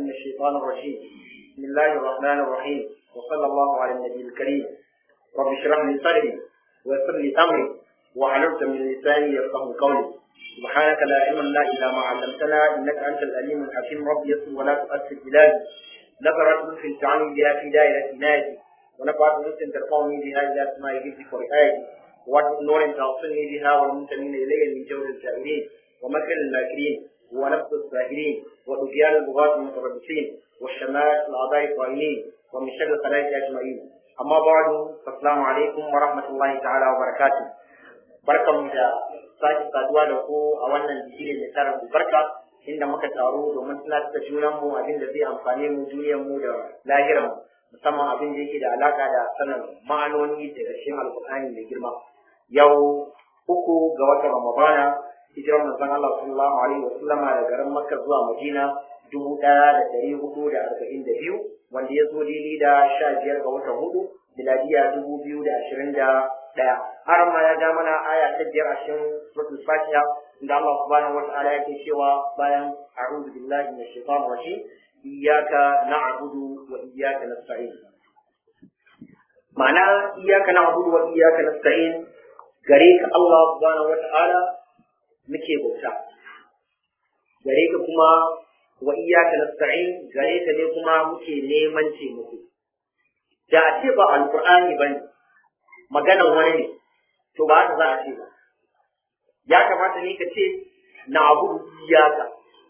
من الشيطان الرجيم بسم الله الرحمن الرحيم وصلى الله على النبي الكريم رب اشرح لي صدري ويسر لي امري واحلل من لساني يفقه قولي سبحانك لا علم لنا الا ما علمتنا انك انت العليم الحكيم رب يسر ولا تؤثر بلادي نظرت لطف تعني بها في دائرة نادي ونفعت لطف ترفعني بها الى اسماء جدك ورئايتي ووجه نور توصلني بها والمنتمين الي من جور الجاهلين ومكر الماكرين ونفس الساهرين وطغيان البغاة المتربصين والشمال الاعضاء الطائلين ومن شر الخلائق اجمعين اما بعد فالسلام عليكم ورحمه الله تعالى وبركاته barkan da sake saduwa da ku a wannan bigire mai tarin barka inda muka taru domin tunatar da junan mu abin da zai amfane mu duniyar mu da lahirar mu musamman abin da yake da alaka da sanin ma'anoni daga cikin alkur'ani mai girma yau uku ga watan ramadana hijirar manzon Allah sallallahu alaihi wasallama da garin Makka zuwa Madina dubu ɗaya da ɗari hudu da arba'in da biyu wanda ya zo daidai da sha biyar ga watan hudu miladiya dubu biyu da ashirin da ɗaya har ma ya ja mana aya ta biyar a cikin suratul fatiha inda Allah subhanahu wa ta'ala yake cewa bayan a'udhu billahi minash shaitanir rajim iyyaka na'budu wa iyyaka nasta'in ma'ana iyyaka na'budu wa iyyaka nasta'in gare ka Allah subhanahu wa ta'ala muke bauta gare ka kuma wa iyyaka nasta'in gare ka ne kuma muke neman taimako da a ce ba alqur'ani bane maganan wani ne to ba haka za a ce ba ya kamata ne ka ce na abu iyaka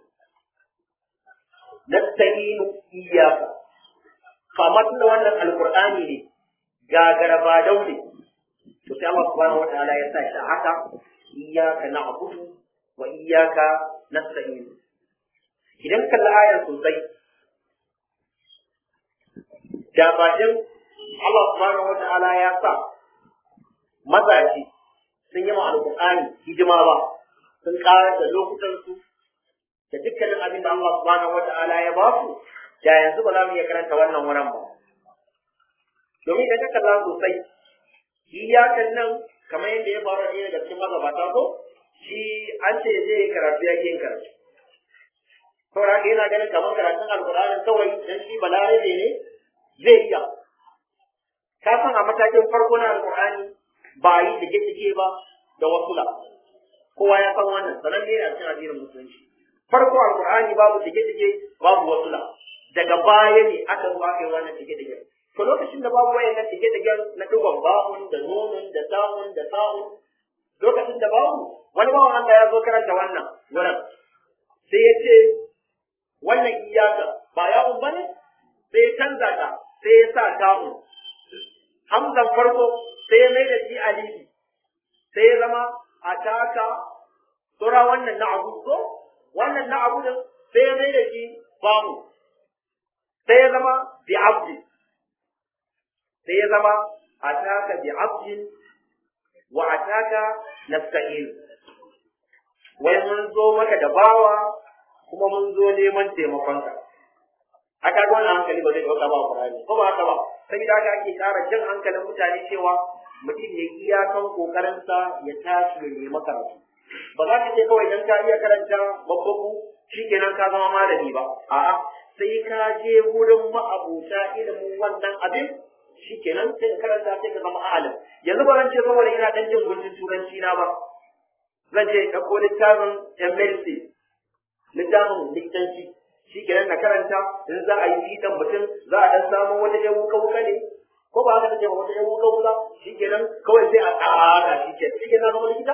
nasta'inu iyaka kamar da wannan alqur'ani ne gagara ba daule to sai Allah subhanahu wataala ya sa shi haka iyaka na'budu wa iyaka nasta'in idan kalla ayar sosai da bakin Allah subhanahu wataala ya sa mazaje sun yi ma alƙur'ani hidima ba sun ƙara da lokutansu da dukkanin abin da Allah subhanahu wata'ala ya ba su da yanzu ba za mu iya karanta wannan wurin ba domin idan ka kalla sosai iyakan nan kamar yadda ya faru ɗaya daga cikin magabata ko shi an ce zai yi karatu ya yin karatu saboda haka yana ganin kamar karatun alƙur'anin kawai dan shi balarabe ne zai iya ka san a matakin farko na alƙur'ani ba yi dige-dige ba da wasula kowa ya san wannan sanan ne a cikin addinin musulunci farko alqur'ani babu dige-dige babu wasula daga baya ne aka zo aka yi wannan dige-dige to lokacin da babu wayannan dige-dige na dugon ba'un da nunun da ta'un da ta'un lokacin da babu wani bawan Allah ya zo karanta wannan wurin sai ya ce wannan iyaka ba yawon bane sai ya canza ta sai ya sa ta'un hamzan farko sai ya mai da shi alibi sai ya zama a taka sura wannan na abu ko wannan na abu din sai ya mai da shi bamu sai ya zama bi abdi sai ya zama a taka bi abdi wa a taka nasta'in wai mun zo maka da bawa kuma mun zo neman taimakonka aka ga wannan hankali ba zai dauka ba Qur'ani ko ba haka ba sai da ake ƙara jin hankalin mutane cewa mutum ya iyakan kokarinsa ya tashi ya nemi karatu ba za ka ce kawai dan ka iya karanta babbaku shikenan ka zama malami ba a'a sai ka je wurin ma'abuta ilimin wannan abin shikenan sai ka karanta sai ka zama alim yanzu ba zan ce saboda ina dan jin guntun turanci na ba zan ce ɗauko littafin MLC littafin likitanci shi kenan na karanta in za a yi fitan mutum za a dan samu wata yan wuka wuka ne ko ba haka take ba wata yan wuka wuka shi kenan kawai sai a tsaka shi ke shi kenan zama likita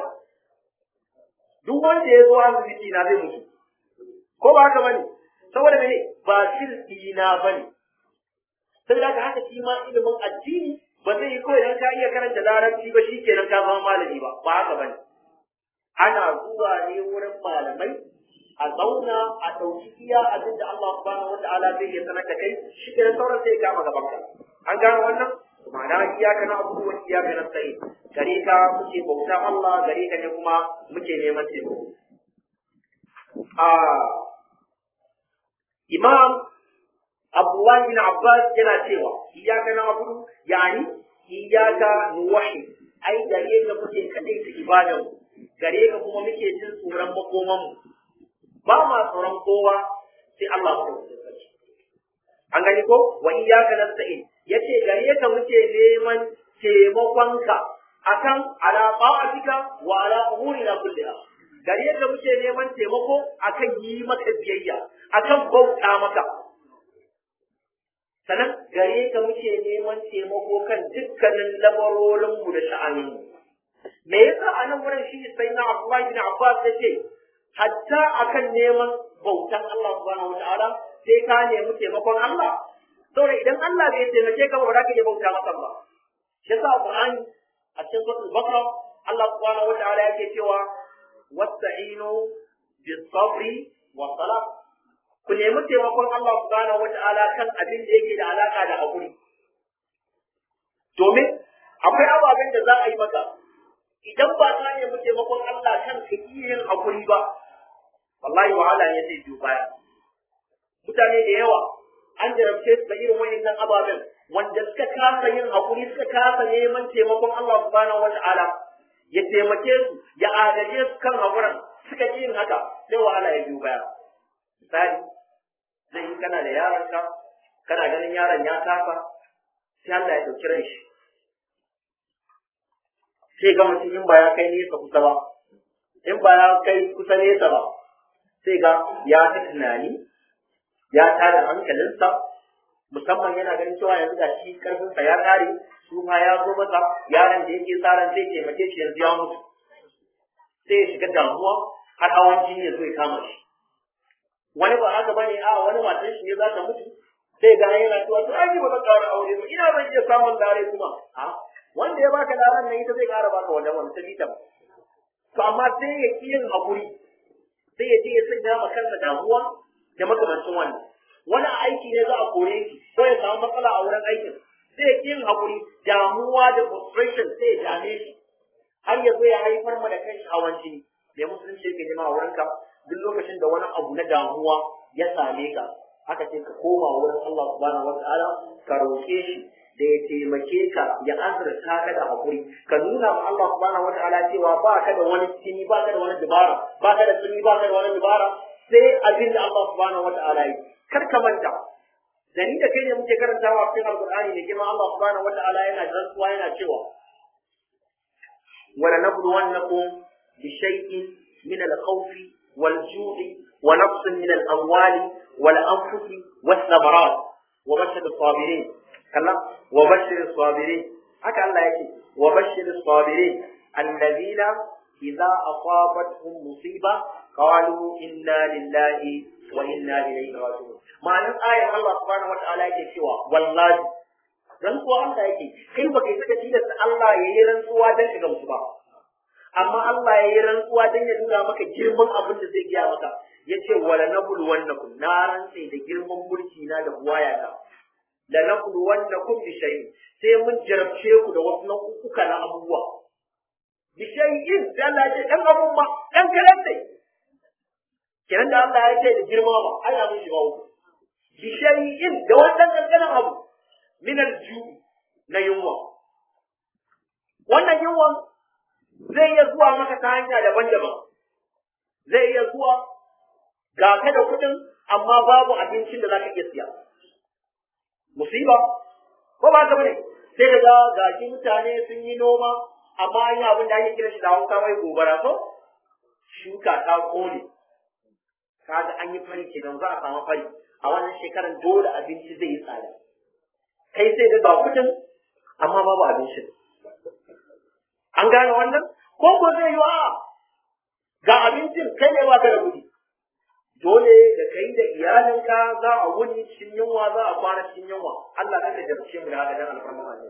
duk wanda ya zo asibiti na zai mutu ko ba haka bane saboda mene ba shirki na bane saboda haka haka shi ma ilimin addini ba zai yi kawai dan ka iya karanta larabci ba shi kenan ka zama malami ba ba haka bane ana zuwa ne wurin malamai a zauna a ɗauki iya abin da Allah subhanahu wa ta'ala zai yi sanar da kai shi ke sauran sai kama gaban ka an gano wannan ma'ana iyaka na abu wa iyaka na sai gare ka muke bauta Allah gare ka ne kuma muke neman taimako a Imam Abdullah bin Abbas yana cewa iyaka na abu yani iyaka nuwahi ai gare ka muke kadai ta ibadan gare ka kuma muke jin tsoron makoman mu ba ma tsoron kowa sai Allah ko an gani ko wa iyyaka nasta'in yace gare ka muke neman taimakonka akan ala ta'atika wa ala umurina kulliha gare ka muke neman taimako akan yi maka biyayya akan bauta maka sannan gare ka muke neman taimako kan dukkanin lamarorinmu da sha'aninmu me yasa a nan wurin shi sai na Abdullahi bin Abbas ya ce hatta akan neman bautan Allah subhanahu wataala sai ka nemi taimakon Allah saboda idan Allah bai taimake ka ba za ka iya bauta masa ba shi yasa Qur'ani a cikin suratul Baqara Allah subhanahu wataala yake cewa wasta'inu bis sabri was salat ku nemi taimakon Allah subhanahu wata'ala kan abin da yake da alaka da hakuri domin akwai ababen da za a yi maka idan ba ka nemi taimakon Allah kan ka yin hakuri ba wallahi wahala ne zai biyo baya mutane da yawa an jarabce su da irin wayannan ababen wanda suka kasa yin hakuri suka kasa neman taimakon Allah subhanahu wata'ala ya taimake su ya agaje su kan hakuran suka yin haka sai wahala ya biyo baya misali zai yi kana da yaronka kana ganin yaron ya kafa sai Allah ya ɗauki ran shi sai ga mutum in ba ya kai nesa kusa ba in ba ya kai kusa nesa ba sai ga ya ta tunani ya tada hankalinsa musamman yana ganin cewa yanzu da shi karfinsa ya kare su ma ya zo masa yaron da yake tsaron zai taimake shi yanzu ya mutu sai ya shiga damuwa har hawan jini ya zo ya kama shi wani ba haka bane a wani matan shi ne za ta mutu sai ga yana cewa to ai ba zan ƙara aure ba ina zan iya samun dare kuma a wanda ya baka daren nan ita zai ƙara baka wannan wani sabita ba to amma sai ya ki yin haƙuri sai ya je ya sanya ma kansa damuwa da makamancin wannan wani aiki ne za a kore shi ko ya samu matsala a wurin aikin sai ya ki yin haƙuri damuwa da frustration sai ya dame shi har ya zo ya haifar ma da kanshi hawan jini me musulunci yake nema a wurinka duk lokacin da wani abu na damuwa ya same ka aka ce ka koma wurin Allah subhanahu wataala ka roƙe shi da ya taimake ka ya azurta ka da hakuri ka nuna ma Allah subhanahu wataala cewa ba ka da wani tsini ba ka da wani dubara ba ka da tsini ba ka da wani dubara sai abin da Allah subhanahu wataala yi kar ka manta da ni da kai ne muke karantawa cikin alqur'ani ne kuma Allah subhanahu wataala yana rantsuwa yana cewa wala nabluwannakum bi shay'in min al-khawfi والجوع ونقص من الأموال والأنفس والثمرات وبشر الصابرين كلا وبشر الصابرين هكا الله يكي وبشر الصابرين الذين إذا أصابتهم مصيبة قالوا إنا لله وإنا إليه راجعون معنى آية الله سبحانه وتعالى يكي سوى والله rantsuwa Allah yake kai baka yi saka tilasta Allah ya yi rantsuwa don shiga musu ba amma Allah ya yi rantsuwa don ya nuna maka girman abin da zai gaya maka ya ce wala nabulu wannakum na rantse da girman mulki na da buwaya na la nabulu wannakum bi shay'in sai mun jarabce ku da wasu nau'uka na abubuwa bi shay'in da Allah ya ce dan abun ma dan karan ne kenan da Allah ya ce da girma ba ai abin shi ba ku bi shay'in da wannan kankanin abu min al-ju na yunwa wannan yunwan zai iya zuwa maka ta hanya daban-daban zai iya zuwa ga ka da kuɗin amma babu abincin da za ka iya siya musiba ko ba ka bane sai ka ga gashi mutane sun yi noma amma an yi abin da ake kira shi da hausa mai gobara ko shuka ta kone kaga an yi fari kenan za a samu fari a wannan shekaran dole abinci zai yi tsada kai sai ga kuɗin amma babu abincin an gane wannan ko ko zai yi wa ga abincin kai ne baka da kuɗi dole da kai da iyalinka za a wuni cikin yunwa za a kwana cikin yunwa Allah kan da jarce mu da haka dan alfarma ne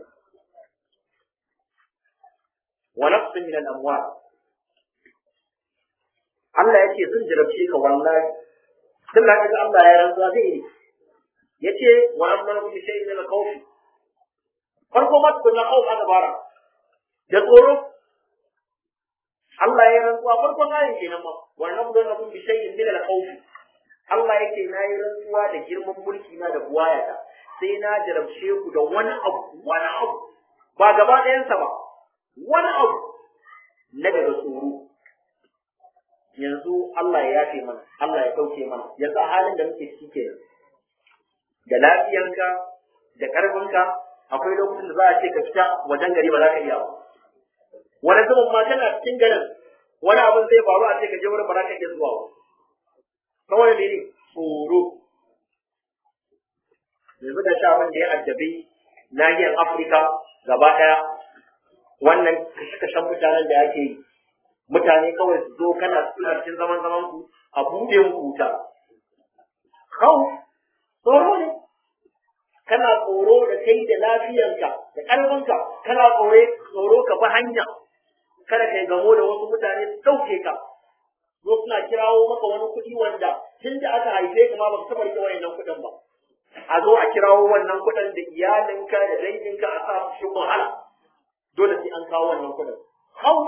wa nafsin min al-amwal Allah yake sun jarabce ka wallahi tun da kaga Allah ya rantsuwa zai yi yace wa amma bi shay'in min al-khawf farko ma tukunna khawf aka bara da tsoro Allah ya rantsuwa farkon ayin kenan ma wa nabdu lakum bi shay'in min al-khawf Allah yake na yi rantsuwa da girman mulki na da buwayata sai na jarabce ku da wani abu wani abu ba gaba ɗayansa ba wani abu na daga tsoro yanzu Allah ya yafe mana Allah ya dauke mana yanzu a halin da muke ciki kenan da lafiyanka da karfinka akwai lokacin da za a ce ka fita wajen gari ba za ka iya ba wani zaman ma kana cikin garin wani abin zai faru a ce ka je wurin ba za ka iya zuwa ba saboda ne ne tsoro yanzu da sha wanda ya addabi nahiyar afirka gaba ɗaya wannan kashe-kashen mutanen da ake yi mutane kawai su zo kana suna cikin zaman zaman ku a buɗe muku wuta kawo tsoro ne kana tsoro da kai da lafiyanka da ƙarfinka kana tsore tsoro ka bi hanya kada kai gamo da wasu mutane su ɗauke ka zo suna kirawo maka wani kuɗi wanda tun da aka haife ka ma ba ka taɓa rike wayannan kuɗin ba a zo a kirawo wannan kuɗin da iyalinka da danginka a sa su cikin wahala dole sai an kawo wannan kuɗin hau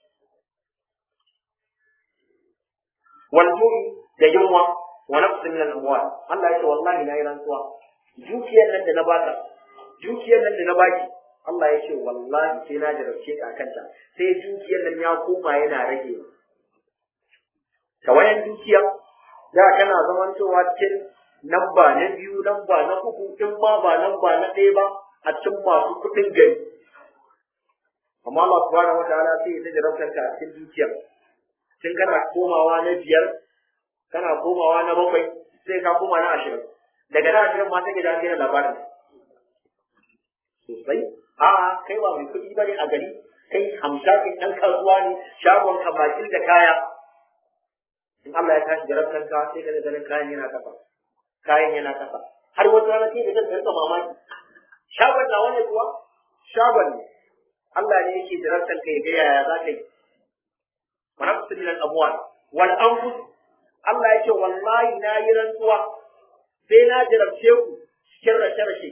waljuri da yunwa wa nafsin min al-amwal Allah ya ce wallahi na yi rantsuwa dukiyar nan da na baka dukiyar nan da na baki Allah ya ce wallahi sai na jarabce ka kanta sai dukiyar nan ya koma yana rage tawayan dukiya da kana zamantowa cikin namba na biyu namba na uku in ma ba namba na ɗaya ba a cikin masu kuɗin gari amma Allah subhanahu wataala sai ya jarabtar ka a cikin dukiya tun kana komawa na biyar kana komawa na bakwai sai ka koma na ashirin daga na ashirin ma take da gina labarin sosai a kai ba mai kuɗi bane a gari kai hamshakin ɗan kasuwa ne shagon ka bakin da kaya in Allah ya tashi jarabtar ka sai ka ganin kayan yana kafa kayan yana kasa har wata rana sai da kanka rika mamaki shagon nawa ne kuwa shagon ne Allah ne yake jarabtar ka ya ga yaya za ka yi wa nafsu min al-amwal wal anfus Allah yake wallahi na yi rantsuwa sai na jarabce ku cikin rashe rashe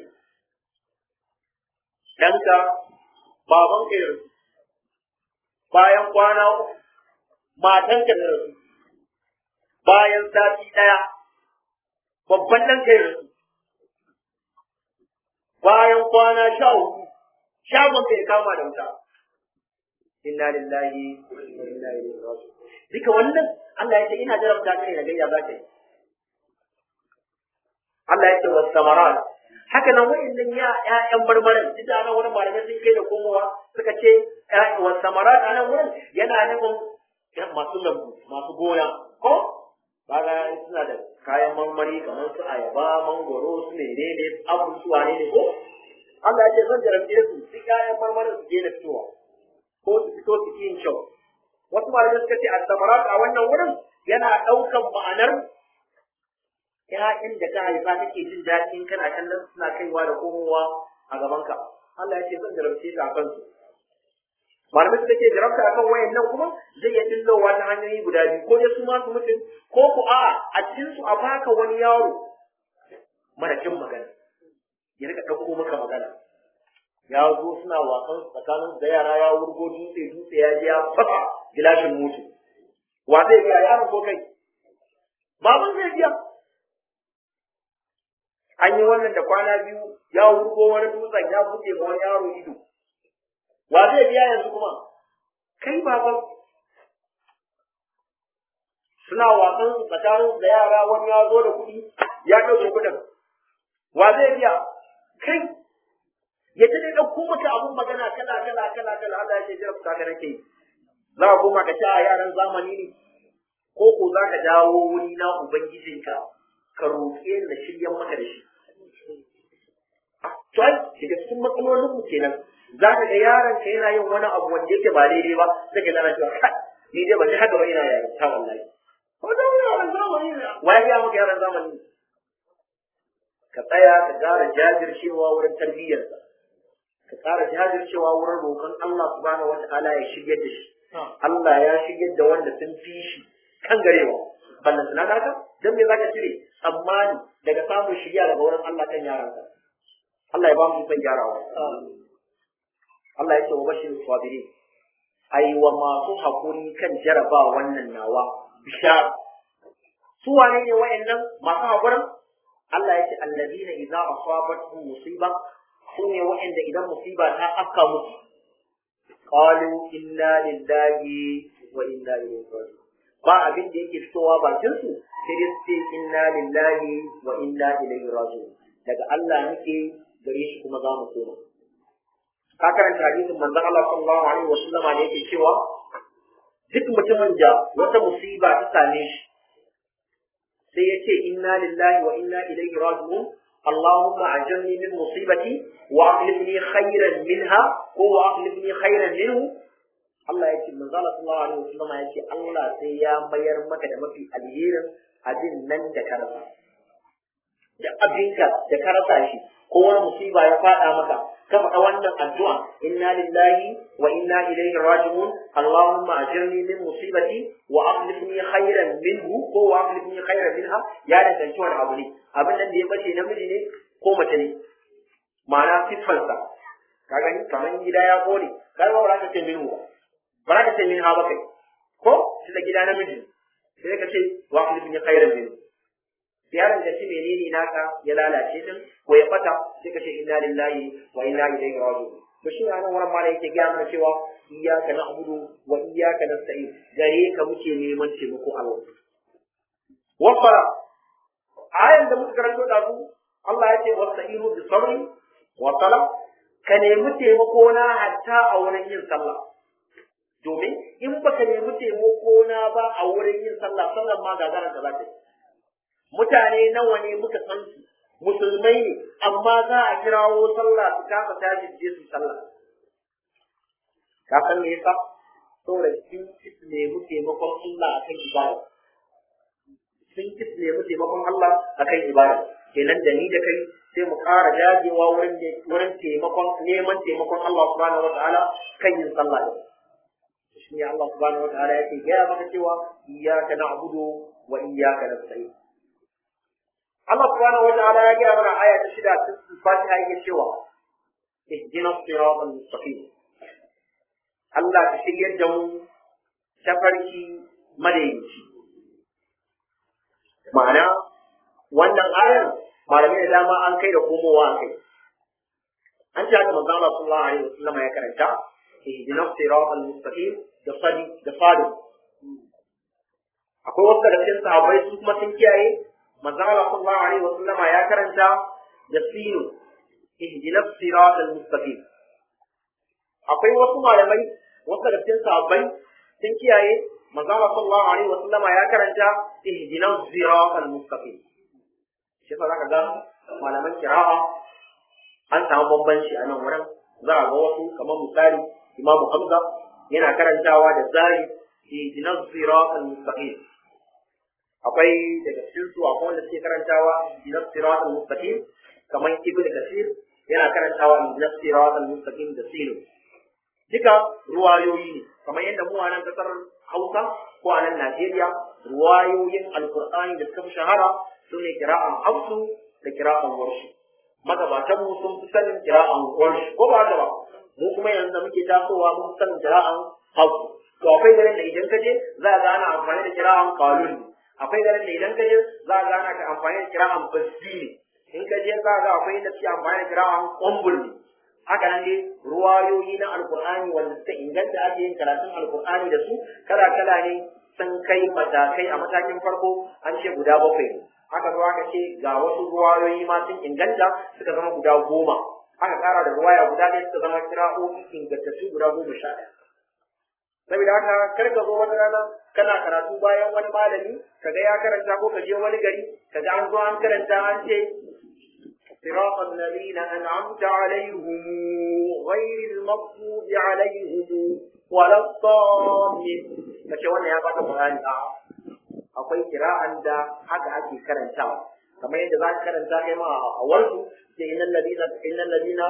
danka baban ka yarsu bayan kwana uku matan ka yarsu bayan sati daya babban dan ka yarsu bayan kwana sha uku shagon ka ya kama da wuta inna lillahi wa inna ilaihi raji'un duka wannan Allah ya ce ina jarabta kai da gayya za ka yi Allah ya ce wa samarat haka nan wa'annan ya ƴaƴan barbaran duk da nan wurin malamai sun kai da komowa suka ce wa samarat a nan wurin yana nufin masu lambu masu gona ko kaga suna da kayan marmari kamar su ayaba mangoro su menene abu su wane ne ko Allah ya ce zan jarabce su duk kayan marmarin su daina fitowa ko su fito su yin kyau wasu malamai suka ce as-samarat a wannan wurin yana ɗaukan ma'anar ƴaƴan da ka haifa kake jin daɗin kana kallon suna kaiwa da komowa a gabanka Allah ya ce zan jarabce ta a kansu malamai suka ce jarabta akan wayan nan kuma zai iya dillowa ta hanyoyi guda biyu ko dai su ma su mutum ko ku a a cikin su a baka wani yaro mara jin magana ya rika ɗauko maka magana ya zo suna wasan tsakanin da yara ya wurgo dutse dutse ya je ya fasa gilashin mutu wa zai biya yaron ko kai baban zai biya an yi wannan da kwana biyu ya wurgo wani dutsen ya buɗe ma wani yaro ido wa zai biya yanzu kuma kai baban suna wasan tsakanin da yara wani ya zo da kuɗi ya ɗauke kuɗin wa zai biya kai ya ta dai ɗauko maka abun magana kala kala kala kala Allah ya ce jira ku kaga nake za ka koma ka ci a yaran zamani ne ko ko za ka dawo wuri na ubangijinka ka roƙe na shiryan maka da shi to ai daga cikin matsalolin mu kenan za ka ga yaron ka yana yin wani abu wanda yake ba daidai ba sai ka gana cewa kai ni dai ban ji haka ba ina yaron ta wallahi ko da yaran zamani ne wa ya maka yaran zamani ka tsaya ka gara jajircewa wurin tarbiyyarsa ka ƙara jajircewa wurin roƙon Allah subhanahu wata'ala ya shiryar da shi Allah ya shiryar da wanda sun fi shi kan garewa ballan suna naka dan me zaka cire tsammani daga samun shirya daga wurin Allah kan yaranka Allah ya ba mu ikon gyarawa Allah ya ce wa bashir sabirin ai wa masu hakuri kan jaraba wannan nawa bishara su wane ne wa'annan masu hakurin Allah ya ce allazina idza asabatuhum musiba su ne wa'anda idan musiba ta afka musu qalu inna lillahi wa inna ilaihi raji'un ba abin da yake fitowa bakin su sai dai su ce inna lillahi wa inna ilaihi raji'un daga Allah muke gare shi kuma za mu koma ka karanta hadisin manzon Allah sallallahu alaihi wa sallam da yake cewa duk mutumin da wata musiba ta same shi sai ya ce inna lillahi wa inna ilaihi raji'un اللهم أجرني من مصيبتي وأخلفني خيرا منها هو أخلفني خيرا منه Allah ya ce manzo Allah sallallahu alaihi wasallam ya ce Allah sai ya mayar maka da mafi alherin abin nan da ka rasa da abinka da ka rasa shi ko wani musiba ya fada maka ka faɗa wannan addu'a inna lillahi wa inna ilaihi raji'un Allahumma ajirni min musibati wa akhlifni khairan minhu ko wa akhlifni khairan minha ya danganci wani abu ne abin nan da ya bace namiji ne ko mace ne ma'ana siffansa ka gani kamar gida ya kone kai ba za ka ce minhu ba za ka ce min ha ba kai ko shi da gida namiji sai ka ce wa akhlifni khairan minhu yaron da shi menene naka ya lalace din ko ya fata sai ka ce inna lillahi wa inna ilaihi raji'un to shi anan wannan mala yake ga mana cewa iyyaka na'budu wa iyyaka nasta'in gare ka muke neman taimako Allah wa fara ayan da muka karanto da su Allah ya ce wasta'inu bi sabri wa sala ka nemi taimako na hatta a wurin yin sallah domin in baka nemi taimako na ba a wurin yin sallah sallan ma gagarar da za ta yi mutane nawa ne muka san su musulmai ne amma za a kirawo sallah su kasa tashi je su sallah ka san me yasa saboda sun ki nemi taimakon Allah akan ibada sun ki nemi taimakon Allah akan ibada kenan da ni da kai sai mu ƙara dagewa wurin wurin taimakon neman taimakon Allah subhanahu wataala kan yin sallah din shi ne Allah subhanahu wataala yake gaya maka cewa iyyaka na'budu wa iyyaka nasta'in Allah subhanahu wa ta'ala ya gaya mana aya ta shida cikin Fatiha yake cewa ihdina siratal mustaqim Allah ka shiryar da mu tafarki madaidaici ma'ana wannan ayar malamai da dama an kai da komowa a kai an ce haka manzo Allah sallallahu alaihi wasallam ya karanta ihdina siratal mustaqim da sadi da fadu akwai wasu daga cikin sahabbai su kuma sun kiyaye manzo Allah sallallahu alaihi wa sallama ya karanta da sinu ihdinas siratal mustaqim akwai wasu malamai wasu da cikin sahabbai sun kiyaye manzo Allah sallallahu alaihi wa sallama ya karanta ihdinas siratal mustaqim shi fa zaka ga malaman kira'a an samu bambanci a nan wurin za a ga wasu kamar misali Imam Hamza yana karantawa da zari ihdinas siratal mustaqim akwai daga cikin su akwai wanda suke karantawa ihdinas siratal mustaqim kamar ibn kasir yana karantawa ihdinas siratal mustaqim da sinu duka ruwayoyi ne kamar yadda mu a nan kasar Hausa ko a nan Najeriya ruwayoyin alqur'ani da suka fi shahara sune kira'an hafsu da kira'an warshi magabatan mu sun fi sanin kira'an warshi ko ba haka ba mu kuma yanzu da muke tasowa mun sanin kira'an hafsu to akwai garin da idan ka je za ga ana amfani da kira'an qalun akwai garin da idan ka je za ga ana ka amfani da kira'an basiri in ka je za ga akwai da suke amfani da kira'an qambul ne haka nan dai ruwayoyi na alqur'ani wanda suka inganta ake yin karatun alqur'ani da su kala kala ne sun kai matakai a matakin farko an ce guda bakwai ne haka zo aka ce ga wasu ruwayoyi ma sun inganta suka zama guda goma aka kara da ruwaya guda ɗaya suka zama kira'o'i ingantattu guda goma sha ɗaya saboda haka kar ka zo wata rana kana karatu bayan wani malami kaga ya karanta ko ka je wani gari kaga an zo an karanta an ce صراط الذين أنعمت عليهم غير المغضوب عليهم ولا الضالين kace wannan ya baka bayani a akwai kira'an da haka ake karantawa kamar yadda za ka karanta kai ma a warsu ce innal ladina innal ladina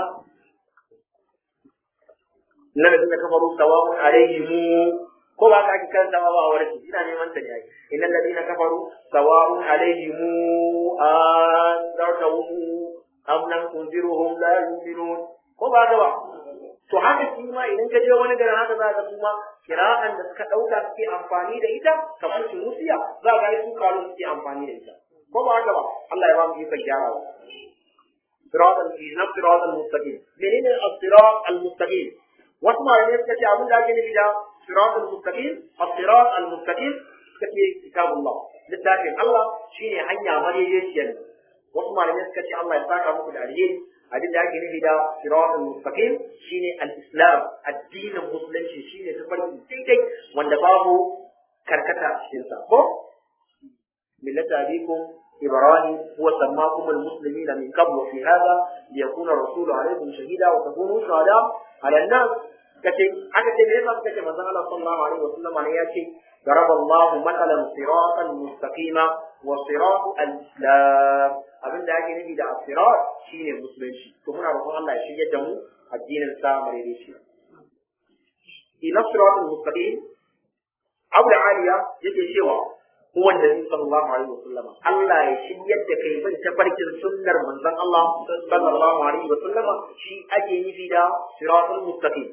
innal ladina kafaru sawa'un alaihim ko ba ka ake karantawa ba a warsu ina neman ta ne ai innal ladina kafaru sawa'un alaihim an dartahum am lam tunziruhum la yu'minun ko ba ka ba to haka shi ma idan ka je wani garin haka za ka kuma kira'an da suka ɗauka suke amfani da ita kamar tunusiya za ka yi su kalon suke amfani da ita ko ba haka ba Allah ya ba mu ikon gyarawa صراط الذين صراط المستقيم منين الصراط المستقيم واسمع الناس كتي أقول لك إن صراط المستقيم الصراط المستقيم كتي كتاب الله لكن الله شيء هنيا مريجين wasu malamai suka ce Allah ya saka muku da alheri abin da ake nufi da siratul mustaqim shine al-islam addinin musulunci shine tafarki daidai wanda babu karkata a cikin sa ko millata abikum ibrahim huwa sammakum al-muslimina min qabl wa fi hadha liyakuna rasulu alaykum shahida wa takunu shuhada ala an-nas kace aka ce me yasa suka ce manzon Allah sallallahu alaihi wasallam ne ya ce ضرب الله مثلا صراطا مستقيما وصراط الاسلام abin da ake nufi da asirat shine musulunci to muna roƙon Allah ya shirye da mu addinin sa marere shi ina siratul mustaqim abu da aliya yake cewa huwa nabi sallallahu alaihi wasallam Allah ya shirye da kai bin tafarkin sunnar manzon Allah sallallahu alaihi wasallam shi ake nufi da siratul mustaqim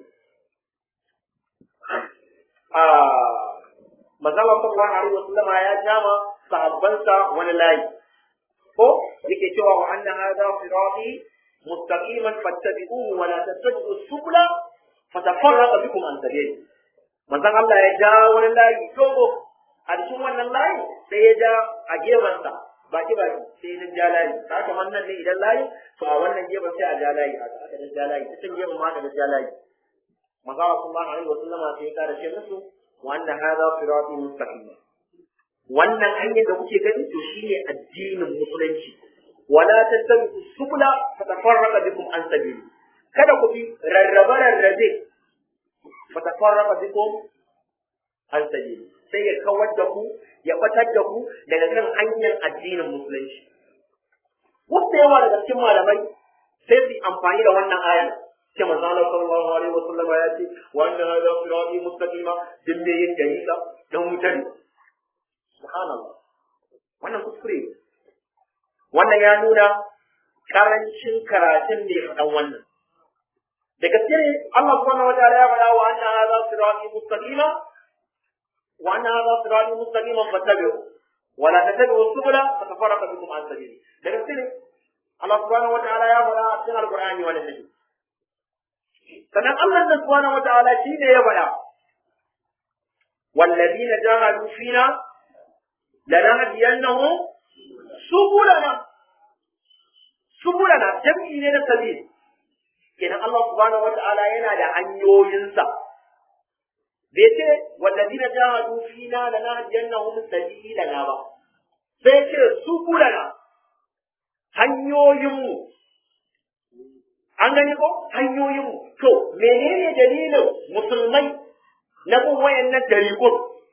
manzala sallallahu alaihi wasallama ya jama sahabbansa wani layi ko yake cewa wa anna hadha sirati mustaqiman fattabi'uhu wa la tattabi'u subula fatafarraqa bikum an sabili manzon Allah ya ja wani layi dogo a cikin wannan layi sai ya ja a gefensa baki baki sai ya ja layi ta kamar nan ne idan layi to a wannan gefen sai a ja layi aka aka ja layi ta can gefen ma aka ja layi manzon Allah sallallahu alaihi wasallama sai ya kara ce musu wanda hada sirati mustaqim wannan hanyar da kuke gani to shine addinin musulunci wala tattabi'u subula fatafarraqa bikum an sabili kada ku bi rarrabe rarrabe fatafarraqa bikum an sabili sai ya kawar da ku ya batar da ku daga kan hanyar addinin musulunci wasu yawa daga cikin malamai sai su amfani da wannan ayar ce manzo Allah sallallahu alaihi wa sallam ya ce wa anna hadha sirati mustaqima din me yin dalila dan mutane subhanallah wannan kuskure wannan ya nuna karancin karatun ne faɗan wannan da gaske ne Allah subhanahu wa ta'ala ya faɗa wa anna hadha sirati mustaqima wa anna hadha sirati mustaqima fattabi'u wa la tattabi'u subula fatafarraqa bikum an sabili da gaske ne Allah subhanahu wa ta'ala ya faɗa a cikin alqur'ani wannan ne sannan Allah da subhanahu wa ta'ala shi ne ya faɗa والذين جاهدوا فينا لنهدينهم سبلنا subulana jam'i ne na sabil kenan Allah subhanahu wa ta'ala yana da hanyoyinsa bai ce wallazina jahadu fina lanahdiyannahum sabilana ba sai ce subulana hanyoyinmu an gani ko hanyoyinmu to menene dalilin musulmai na bin wayannan dariƙun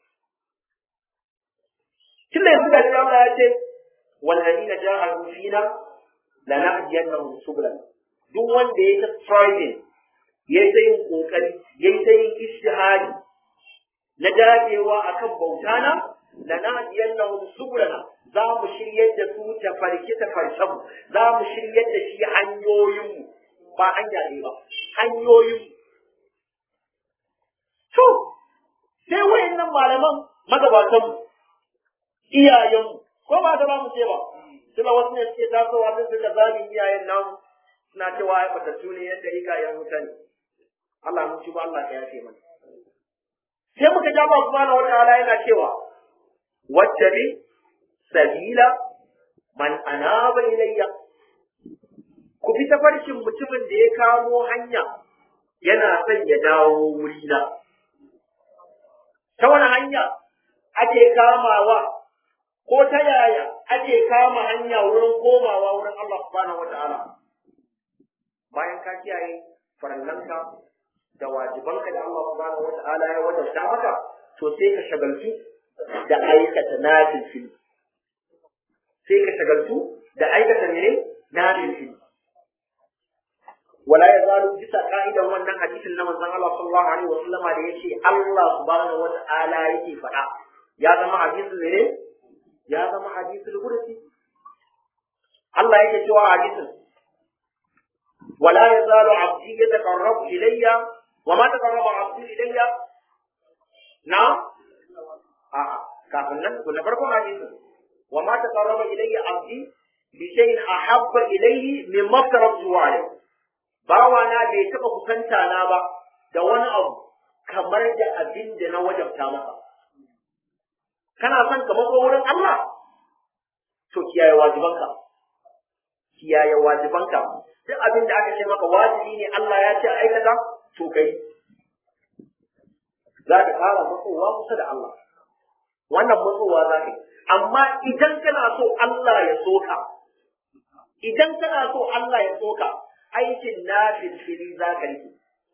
tunda yanzu da Allah ya ce wallazina jahadu fina lanahdiyannahum subulana duk wanda ya ta striving ya yi ta yin kokari ya yi ta yin ishtihadi na dagewa akan bauta na lanahdiyannahum subulana za mu shiryar da su ta farki ta farshen mu za mu shiryar da shi hanyoyin mu ba hanya ne ba hanyoyin mu to sai wayannan malaman magabatan mu iyayen mu ko ba ta ba mu ce ba suna wasu ne suke tasowa sun suka zagin iyayen namu suna cewa ai batattu ne yadda rika yan wuta ne Allah mun ci ba Allah ka yafe mana sai muka ja ba subhanahu wataala yana cewa wattabi sabila man anaba ilayya ku bi tafarkin mutumin da ya kamo hanya yana son ya dawo wurina ta wani hanya ake kamawa ko ta yaya ake kama hanya wurin komawa wurin Allah subhanahu wa ta'ala bayan ka kiyaye farallanka da wajibanka da Allah subhanahu wa ta'ala ya wajabta maka to sai ka shagaltu da aikata nafil sai ka shagaltu da aikata ne nafil wala ya zalu bisa ka'idan wannan hadisin na manzon Allah sallallahu alaihi wa sallama da yace Allah subhanahu wa ta'ala yake faɗa ya zama hadisin ne ya zama hadisul qudsi Allah yake cewa hadisin wala yazalu abdi yataqarrabu ilayya wa ma taqarraba abdi ilayya na a kafin nan na farkon hadisin wa ma taqarraba ilayya abdi bi shay'in ahabba ilayhi mimma taraktu alayhi bawa na bai taba kusanta na ba da wani abu kamar da abin da na wajabta masa kana son ka matso wurin Allah to kiyaye wajibanka kiyaye wajibanka duk abin da aka ce maka wajibi ne Allah ya ce aikata to kai za ka fara matsowa kusa da Allah wannan matsowa za ka yi amma idan kana so Allah ya soka idan kana so Allah ya soka aikin nafil fili za ka yi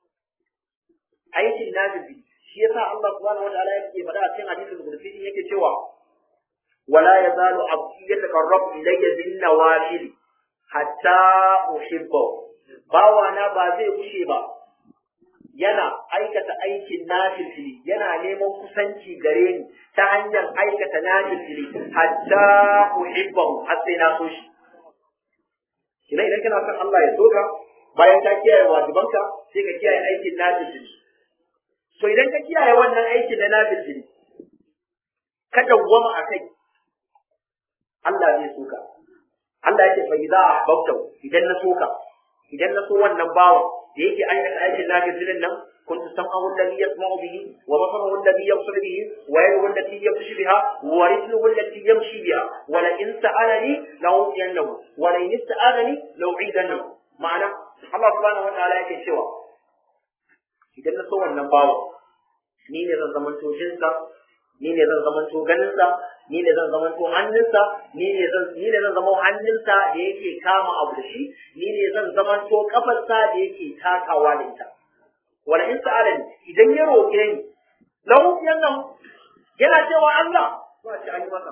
aikin nafil fili shi yasa Allah subhanahu wa ta'ala yake faɗa a cikin hadisin qudsi yake cewa wala yazalu abdi yataqarrabu ilayya bin nawafil hatta uhibbahu bawana ba zai kushe ba yana aikata aikin nafilfili yana neman kusanci gare ni ta hanyar aikata nafilfili hatta uhibbahu har sai na so shi kina idan kana son Allah ya soka bayan ka kiyaye wajibanka sai ka kiyaye aikin nafilfili to idan ka kiyaye wannan aikin na nafilfili ka dawwama a kai Allah zai soka Allah ya ce fa idza ahbabtahu idan na soka idan na so wannan bawan da yake aikata aikin nafilin nan كنت سمعه الذي يسمع به وبصره الذي يبصر به ويده التي يبطش بها ورجله التي يمشي بها ولئن سألني لأوتينه ولئن استآذني لأعيذنه معنى الله سبحانه وتعالى yake cewa idan na so wannan bawa ni ne zan zamanto jinsa ni ne zan zamanto ganinsa ni ne zan zamanto hannunsa ni ne zan ni ne zan zama hannunsa da yake kama abu da shi ni ne zan zamanto kafarsa da yake takawa da ita wala in sa'alani idan ya roƙe ni lahu yannan yana cewa Allah ba shi an yi masa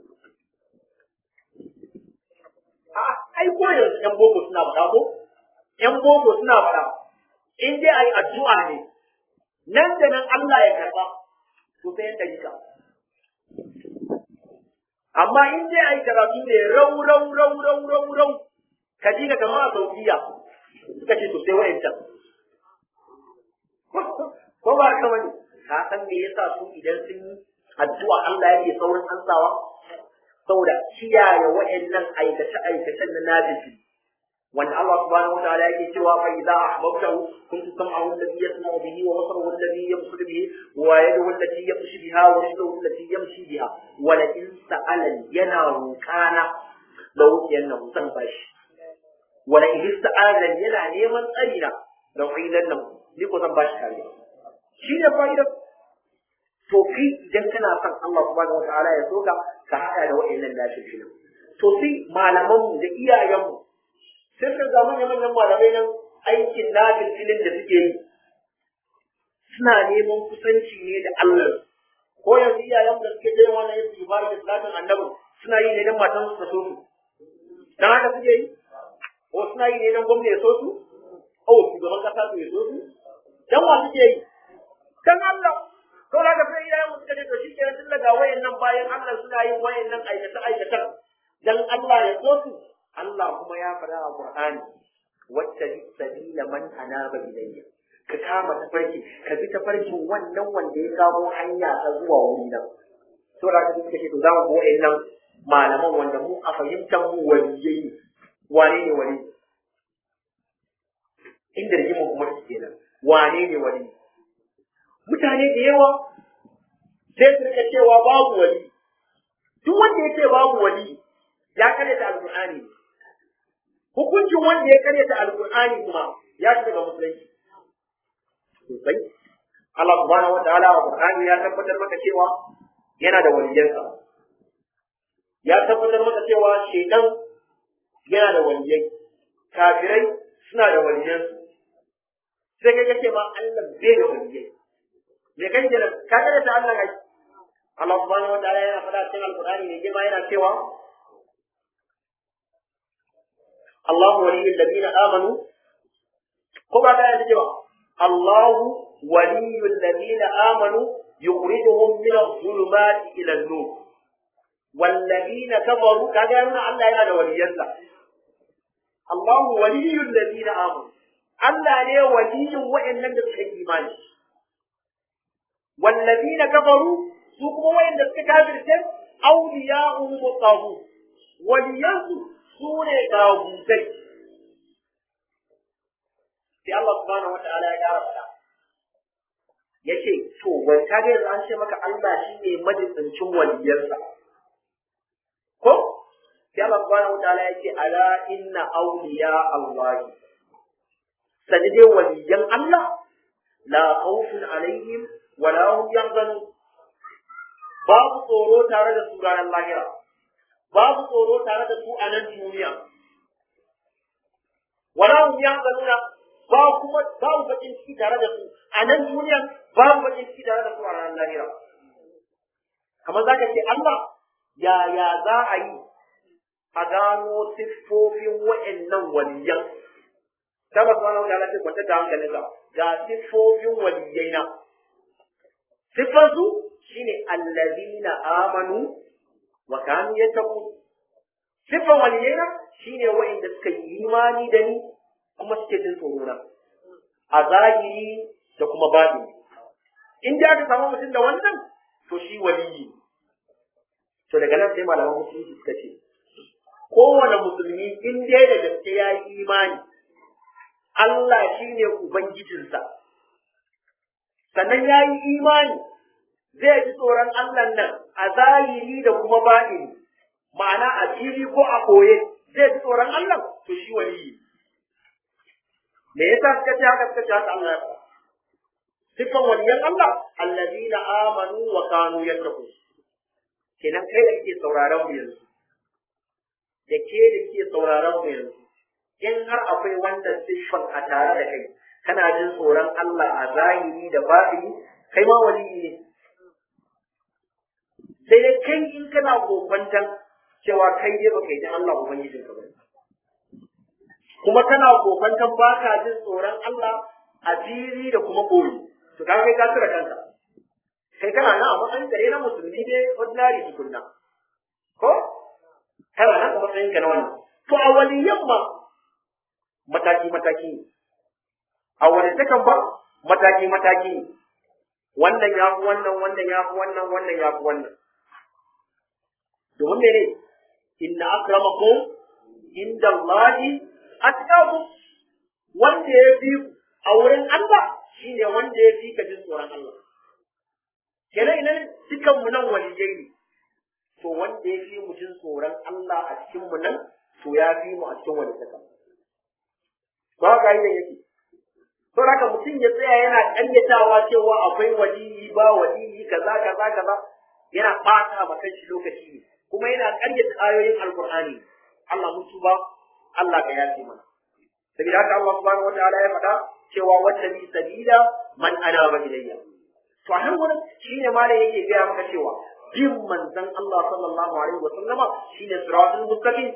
a ai ko yanzu yan boko suna faɗa ko yan boko suna faɗa in dai ai addu'a ne nan da nan Allah ya karba to sai yan dalika amma in dai ai karatu ne rau rau rau rau rau rau ka ji ka kamar a saudiya suka ce to sai wa'ancan ko ba ka wani ka san me yasa su idan sun yi addu'a Allah yake saurin ansawa saboda kiyaye wa'annan aikace aikacen na najibi wanda Allah subhanahu wa ta'ala yake cewa fa idza ahbabtahu kuntu sam'ahu alladhi yasma'u bihi wa basaruhu alladhi yabsuru bihi wa yaduhu allati yabshu biha wa rijluhu allati yamshi biha wa la in sa'alani yana rukana da wuciyan nan san bashi wa la in ista'azani yana neman tsarina da wilan nan ni ko zan bashi kariya shi ne fa'idar to kai idan kana son Allah subhanahu wa ta'ala ya soka ka haɗa da wa'annan lafiyar to sai malamanmu da iyayenmu sai ka ga manyan manyan malamai nan aikin nafil filin da suke yi suna neman kusanci ne da Allah ko yanzu iyayen da suke yin wannan yake ibada da salatin annabi suna yi ne dan matan su ta so su dan haka suke yi ko suna yi ne dan gwamnati ya so su o shugaban kasa su ya so su dan wa suke yi dan Allah to da sai iyayen mu suka ce to shikenan tun daga wayannan bayan Allah suna yin wayannan aikata aikatan dan Allah ya so su Allah kuma ya faɗa a Qur'ani wacce sabila man anaba ilayya ka kama tafarki ka bi tafarkin wannan wanda ya kamo hanya ta zuwa wuri nan to da kake kace to zamu bo nan malaman wanda mu a fahimtar mu waliyai wane ne wali inda rigimin kuma kenan wane ne wali mutane da yawa sai su rika cewa babu wali duk wanda ya ce babu wali ya karyata alqur'ani hukuncin wanda ya karyata alqur'ani kuma ya ci daga musulunci sosai Allah subhanahu wa ta'ala wa qur'ani ya tabbatar maka cewa yana da waliyansa ya tabbatar maka cewa shaitan yana da waliyai kafirai suna da waliyansu sai kai kace ma Allah bai da waliyai me kai kenan ka karyata Allah kai Allah subhanahu wa ta'ala yana faɗa cikin alqur'ani ne girma yana cewa الله ولي الذين آمنوا كما كان يجب الله ولي الذين آمنوا يخرجهم من الظلمات إلى النور والذين كفروا كذا الله ينادى وليا الله ولي الذين آمنوا Allah ne waliyin wa'annan da suka yi imani wallazina kafaru su kuma wa'anda suka kafirce awliya'uhum at-taghut waliyansu su ne gagutai sai Allah subhanahu wa ta'ala ya ƙara faɗa ya ce to wai ka ga yanzu an ce maka Allah shi ne majibincin waliyarsa ko sai Allah subhanahu wataala ya ce ala inna awliya Allah sani dai waliyan Allah la khawfun alaihim wa la hum yahzanun babu tsoro tare da su ranar lahira babu tsoro tare da su a nan duniya wa la hum yahzanuna ba kuma babu bakin ciki tare da su a nan duniya babu bakin ciki tare da su a ranar lahira kamar zaka ce Allah yaya za a yi a gano siffofin wa'annan waliyan ta ba subhanahu wa ta'ala ce kwanta da hankalin ka ga siffofin waliyai na siffar su shine allazina amanu wa kanu yattaqun siffar waliyai na shine wa'anda suka yi imani da ni kuma suke jin tsoro na a zahiri da kuma batini in da aka samu mutum da wannan to shi waliyi to daga nan sai malaman musulunci suka ce kowane musulmi in dai da gaske ya yi imani Allah shi ne Ubangijinsa sannan ya yi imani zai ji tsoron Allah nan a zahiri da kuma ba'ini ma'ana a fili ko a koye zai ji tsoron Allah to shi waliyi me yasa suka ce haka suka ce haka Allah ya faɗa sifan waliyan Allah allazina amanu wa kanu yattaqun kenan kai da kake sauraron mu yanzu da ke da ke sauraron mu yanzu in har akwai wannan siffan a tare da kai kana jin tsoron Allah a zahiri da batini kai ma waliyi ne sai dai kai in kana kokwantan cewa kai dai baka yi da Allah ubangijin ka bane kuma kana kokwantan baka jin tsoron Allah a fili da kuma boye to ka kai ka tura kanka kai kana nan a matsayin kare na musulmi dai ordinary tukunna ko kana nan a matsayin ka na wannan to a waliyan ma mataki mataki ne a wani takan ba mataki mataki ne wannan ya fi wannan wannan ya fi wannan wannan ya fi wannan domin mene inna akramakum inda Allahi atqakum wanda ya fi a wurin Allah shine wanda ya fi ka jin tsoron Allah kenan idan dukan mu nan waliyai ne to wanda ya fi mu jin tsoron Allah a cikin mu nan to ya fi mu a cikin wani saka ba ga yin yake to haka mutum ya tsaya yana ƙaryatawa cewa akwai waliyi ba waliyi kaza kaza kaza yana ɓata ma kanshi lokaci ne kuma yana ƙaryata ayoyin alqur'ani Allah mun tuba Allah ka yafe mana saboda haka Allah subhanahu wataala ya faɗa cewa wata bi sabila man anaba ilayya to a nan wurin shine malam yake gaya maka cewa bin manzon Allah sallallahu alaihi wa sallama shine siratul mustaqim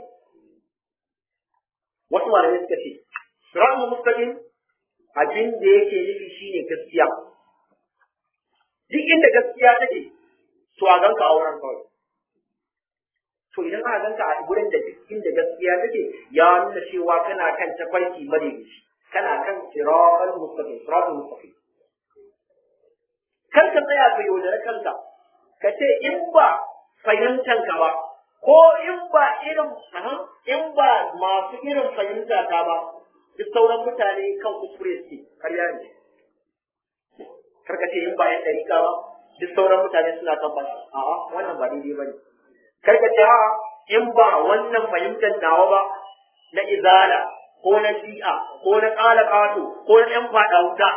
wasu malamai suka ce siratul mustaqim abin da yake nufi shine gaskiya duk inda gaskiya take to a ganka a wurin kawai to idan aka ganka a gurin da duk inda gaskiya take ya nuna cewa kana kan tafarki madaidaici kana kan siratul mustaqim siratul mustaqim kar ka tsaya ka yaudare kanka ka ce in ba fahimtan ka ba ko in ba irin in ba masu irin fahimta ta ba duk sauran mutane kan kuskure suke karya ne kar ka ce in ba yan dariƙa ba duk sauran mutane suna kan ba a'a wannan ba daidai bane kar ka ce a'a in ba wannan fahimtar nawa ba na izala ko na shi'a ko na ƙala ƙato ko na ƴan faɗa wuta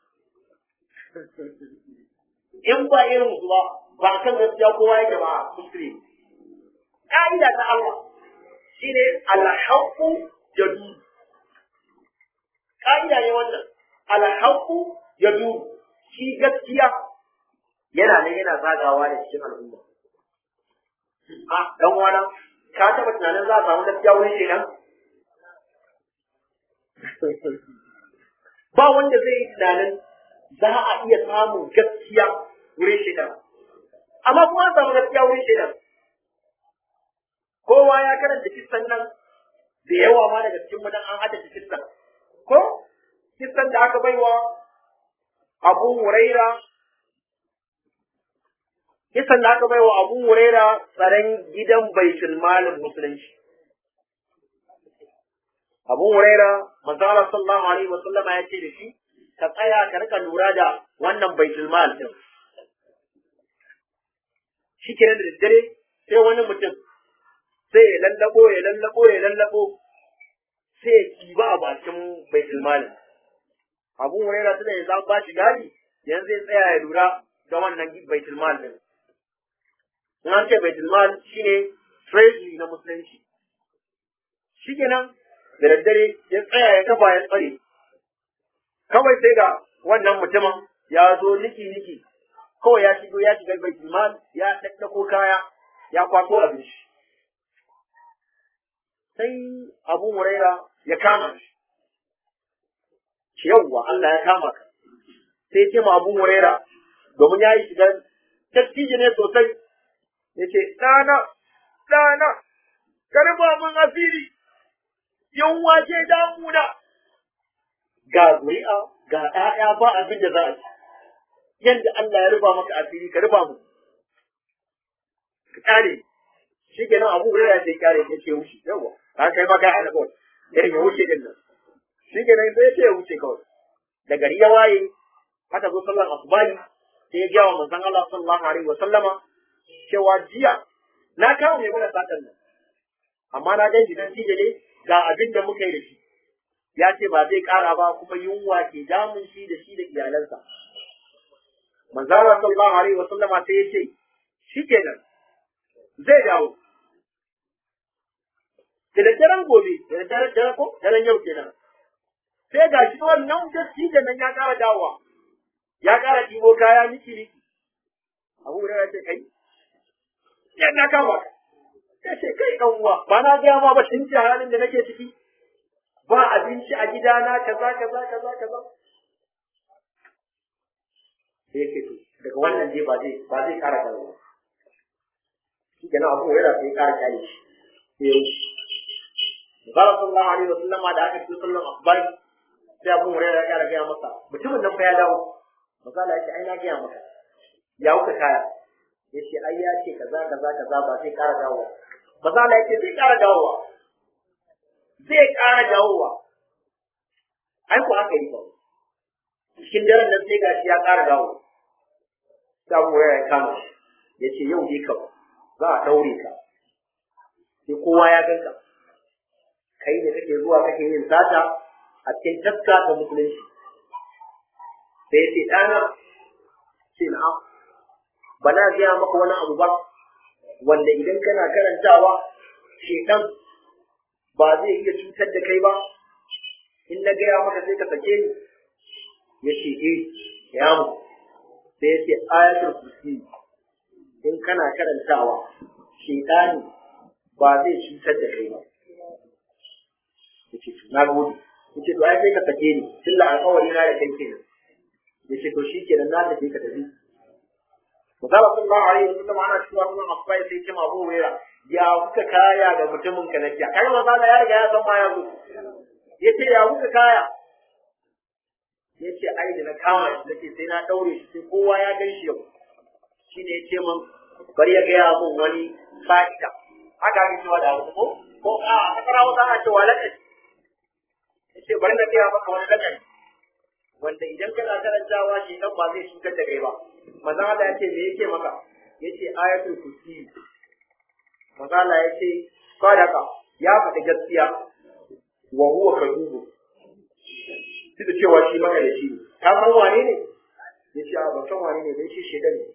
in ba irin su ba ba kan gaskiya kowa yake ba kuskure ka'ida ta Allah shine alhaqqu yadu ka'ida ne wannan alhaqqu yadu shi gaskiya yana ne yana zagawa da cikin al'umma a dan wana ka taba tunanin za a samu gaskiya wurin shedan ba wanda zai yi tunanin za a iya samun gaskiya wurin shedan amma kuma an samu gaskiya wurin shedan kowa ya karanta kissan nan da yawa ma daga cikin mu an haddace kissan ko kissan da aka baiwa Abu Huraira kissan da aka baiwa Abu Huraira tsaron gidan Baitul Malin Musulunci Abu Huraira manzo Allah sallallahu alaihi wasallam ya ce da shi ka tsaya ka rika lura da wannan Baitul Mal din shi kenan da daddare sai wani mutum sai ya lallabo ya lallabo ya lallabo sai ya kiba a bakin baitul malin abu huraira tunda ya zama bashi gadi yanzu zai tsaya ya lura da wannan baitul mal din in an ce baitul mal shine treasury na musulunci shikenan da daddare ya tsaya ya kafa ya tsare kawai sai ga wannan mutumin ya zo niki niki kawai ya shigo ya shiga baitul mal ya daddako kaya ya kwato abinci sai abu huraira ya kama shi ce yawwa Allah ya kama ka sai ce ma Abu Huraira domin ya yi shigar dattijo ne sosai ya ce ɗana ɗana karba mun asiri yunwa ce damuna ga zuri'a ga ɗaya ba abin da za a ci yadda Allah ya rufa maka asiri ka rufa mu ka kare shi kenan Abu Huraira sai kare ya ce wuce yawwa ka kai maka ana kawai irin ya wuce din nan shi ke nan sai ya ce ya wuce kawai da gari ya waye aka zo sallar asubahi sai ya gaya wa manzon Allah sallallahu alaihi wa sallama cewa jiya na kawo mai mana sakan nan amma na gan shi dan cije ne ga abin da muka yi da shi ya ce ba zai kara ba kuma yunwa ke damun shi da shi da iyalansa manzon Allah sallallahu alaihi wa sallama sai ya ce shi kenan zai dawo da daddaren gobe da daddaren ko daren yau kenan sai ga shi wannan dattijan nan ya ƙara dawowa ya ƙara ɗibo kaya miki miki abu da ya ce kai yan na kama ya ce kai ɗan uwa ba na gaya ma ba tun halin da nake ciki ba abinci a gidana kaza kaza kaza kaza sai yake to daga wannan dai ba zai ba zai ƙara dawowa shi kenan abu yana sai ƙara kyale shi sai ya wuce Zara sallallahu alaihi wa sallama da aka ce sallan asbari sai abin hurairah ya gaya masa mutumin nan fa ya dawo misali ya ce ai na gaya maka ya wuka kaya ya ce ai ya ce kaza kaza kaza ba zai ƙara dawowa misali ya ce zai ƙara dawowa zai ƙara dawowa ai ko aka yi ba cikin daren nan sai gashi ya ƙara dawo sai abin hurairah ya kama ya ce yau dai kam za a daure ka sai kowa ya ganka kai da kake zuwa kake yin sata a cikin taska ta musulunci sai ce ɗana ce na'am ba na gaya maka wani abu ba wanda idan kana karantawa shedan ba zai iya cutar da kai ba in na gaya maka sai ka sake ni ya ce eh ya mu sai ya ce ayatul kursi in kana karantawa shedani ba zai cutar da kai ba yace na gode yace to ai sai ka sake ni tilla alƙawari na da kai kenan yace to shikenan na tafi ka tafi Musala sallallahu alaihi wa sallam ana cewa sunan Abbas sai ce Abu Hurairah ya kuka kaya da mutumin ka nakiya kai masala ya riga ya san ma ya zo yace ya kuka kaya yace ai da na kama shi nace sai na daure shi sai kowa ya gan shi yau shine yace min bari ya gaya mun wani fa'ida haka ake cewa da wasu ko ko a kasara wasu ana cewa lakaci yace bari na gaya maka wani lakaci wanda idan kana karantawa shi dan ba zai cutar da kai ba manzo Allah yace me yake maka yace ayatul kursi manzo Allah yace sadaka ya faɗi gaskiya wa huwa kadubu duk da cewa shi maka da shi ka san wane ne yace a ban san wane ne dan shi shedan ne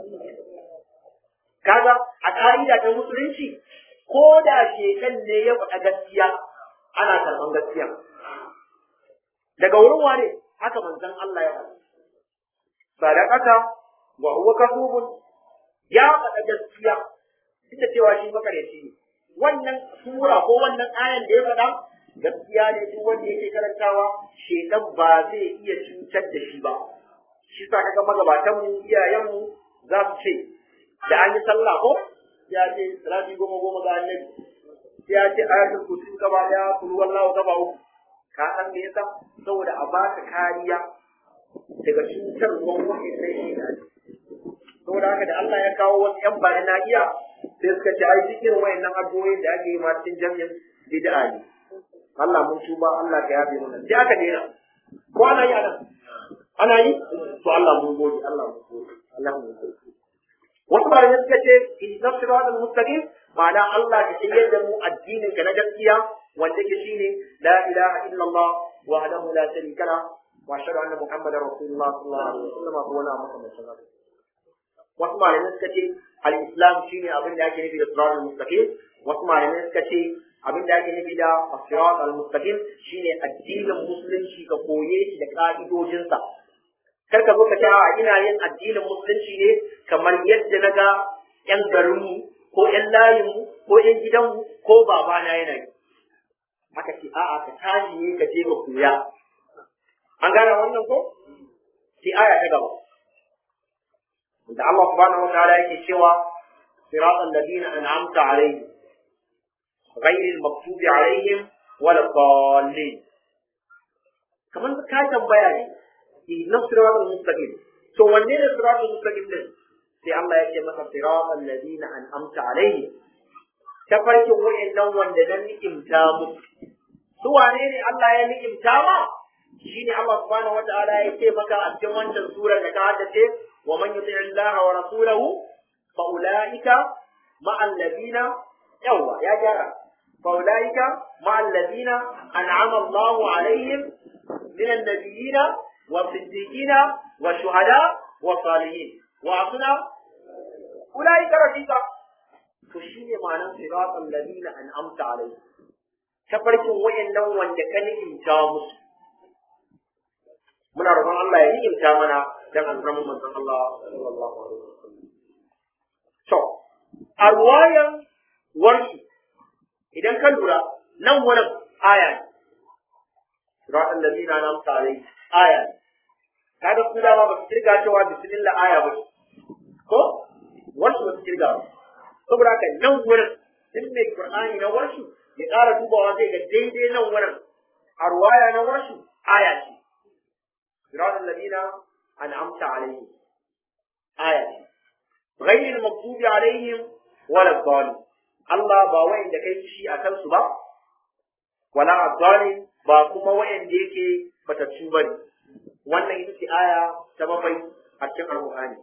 kaga a ka'ida ta musulunci ko da shekan ne ya faɗa gaskiya ana karɓan gaskiya daga wurin wane haka manzon Allah ya faɗa sadaqata wa huwa kasubun ya faɗa gaskiya duk da cewa shi makareci ne wannan sura ko wannan ayan da ya faɗa gaskiya ne duk wanda yake karantawa shekan ba zai iya cutar da shi ba shi sa kaga magabatan mu iyayen mu za su ce da an yi sallah ko ya ce salati goma goma ga annabi ya ce ayatul kursi gaba daya kul wallahu gaba uku ka san me yasa saboda a baka kariya daga cutar gwamnati sai shi da saboda haka da Allah ya kawo wasu yan bani na iya sai suka ce ai cikin wayannan addu'o'in da ake yi ma cikin jami'in bid'a ne Allah mun tuba Allah ka yafe mana sai aka daina ko ana yi anan ana yi to Allah mun gode Allah mun gode Allah mun gode wasu malamai suka ce ihdinas siratal mustaqim ma'ana Allah ka shiryar da mu addinin ka na gaskiya wanda ke shine la ilaha illallah wahdahu la sharika la wa ashhadu anna muhammadar rasulullah sallallahu alaihi wasallam ko wani abu kamar haka wasu malamai suka ce al-islam shine abin da ake nufi da siratal mustaqim wasu malamai suka ce abin da ake nufi da sirat al-mustaqim shine addinin musulunci ka koye shi da ka'idojinsa kar ka zo ka ce a ina yin addinin musulunci ne kamar yadda na ga yan garinmu ko yan layinmu ko yan gidanmu ko babana yana yi aka ce a'a ka tashi ne ka je ka koya an gane wannan ko sai aya ta gaba da Allah subhanahu wa ta'ala yake cewa siratal ladina an'amta alaihim غير المغضوب عليهم ولا الضالين كمان ka tambaya ne na siratal mustaqim to wanne ne siratal mustaqim din sai Allah ya ce masa siratal ladina an'amta alaihim ta farkin wa'annan wanda na ni'imta musu su wane ne Allah ya ni'imta ma shine Allah subhanahu wataala ya ce maka a cikin wancan surar da ka haddace wa man yuti Allah wa rasulahu fa ulaika ma'al ladina yawa ya gyara فأولئك مع الذين أنعم الله عليهم من النبيين والصديقين والشهداء والصالحين وأعطنا أولئك رفيقا فشين معنى صراط الذين أنعمت عليهم تفرق وين لو وان كان إنجامس من رضا الله يعني إنجامنا dan alfarman manzon Allah sallallahu alaihi wasallam to a ruwayan warshi idan ka lura nan wurin aya ne siratal ladina an'amta alaihim aya ne kaga su dama ba su kirga cewa bismillah aya ba ko wasu ba su kirga ba saboda haka nan wurin duk mai qur'ani na wasu ya ƙara dubawa zai ga daidai nan wurin a ruwaya na wasu aya ce siratal ladina an'amta alaihim aya ce غير المغضوب عليهم ولا الضالين Allah ba wa'inda kai shi a kansu ba, wala azzali ba kuma wa'inda yake batattu ba ne. Wannan ita ce aya ta bakwai a cikin Al-Qur'ani.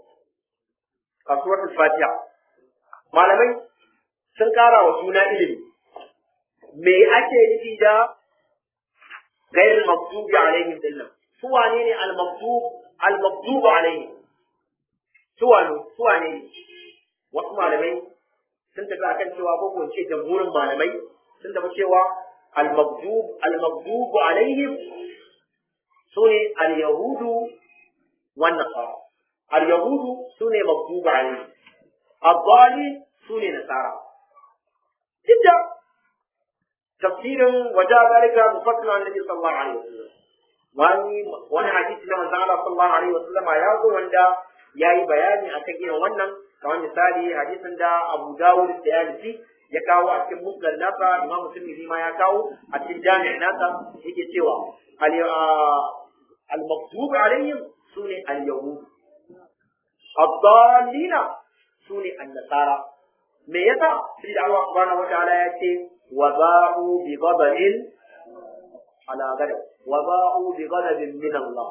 A suratul Fatiha. Malamai sun kara wa suna ilimi. Me ake nufi da gairin maktubi alaihim dinnan? Su wane ne al-maktub al-maktubu alaihim? Su wane su wane ne? Wasu malamai sun tafi akan cewa ko kun ce jamhurin malamai sun tafi cewa al-maghdub al-maghdub alaihim sune al-yahudu wan nasara al-yahudu sune maghdub alaihim ad-dali sune nasara dukkan tafsirin waja dalika mufassal annabi sallallahu alaihi wasallam wani wani hadisi na manzon Allah sallallahu alaihi wasallam ya zo wanda yayi bayani akan irin wannan kamar misali hadisin da Abu Dawud da Yalisi ya kawo a cikin musnad nasa Imam Tirmidhi ma ya kawo a cikin jami'in nasa yake cewa al-maktub alaihim sune al-yahud ad-dallina sune an-nasara me yasa sai da Allah subhanahu wataala ya ce wa ba'u bi ghadabin ala ghadab wa ba'u bi ghadabin min Allah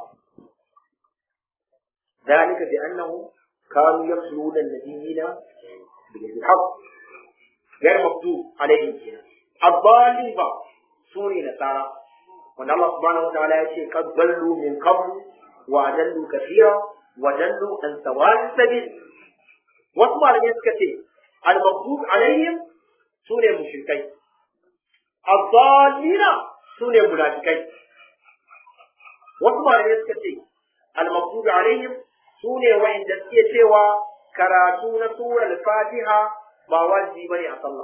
ذلك بأنه كانوا يقتلون النبيين بغير الحق غير مكتوب عليهم كده الضالين با سوري نصارى وان الله سبحانه وتعالى يقول قد ضلوا من قبل وأضلوا كثيرا وضلوا عن سواء السبيل واسمع لم يسكتي المكتوب عليهم سوري مشركين الضالين سوري منافقين واسمع لم يسكتي المكتوب عليهم su ne wa'inda suke cewa karatu na surar fatiha ba wajibi bane a sallah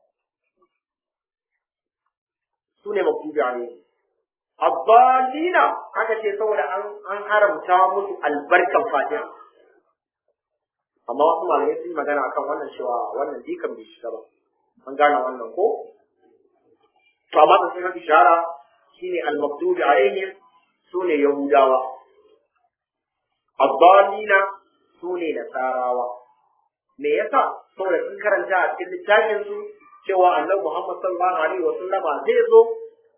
su ne maktubi alaihi abbalina aka ce saboda an an haramta musu albarkan fatiha amma wasu malamai sun magana akan wannan cewa wannan dikan bai shiga ba an gane wannan ko to amma da sun ishara shine al-maktubi alaihim sune yahudawa الضالين sune nasarawa me yasa saboda sun karanta a cikin littafin su cewa annabi Muhammad sallallahu alaihi wa sallama zai zo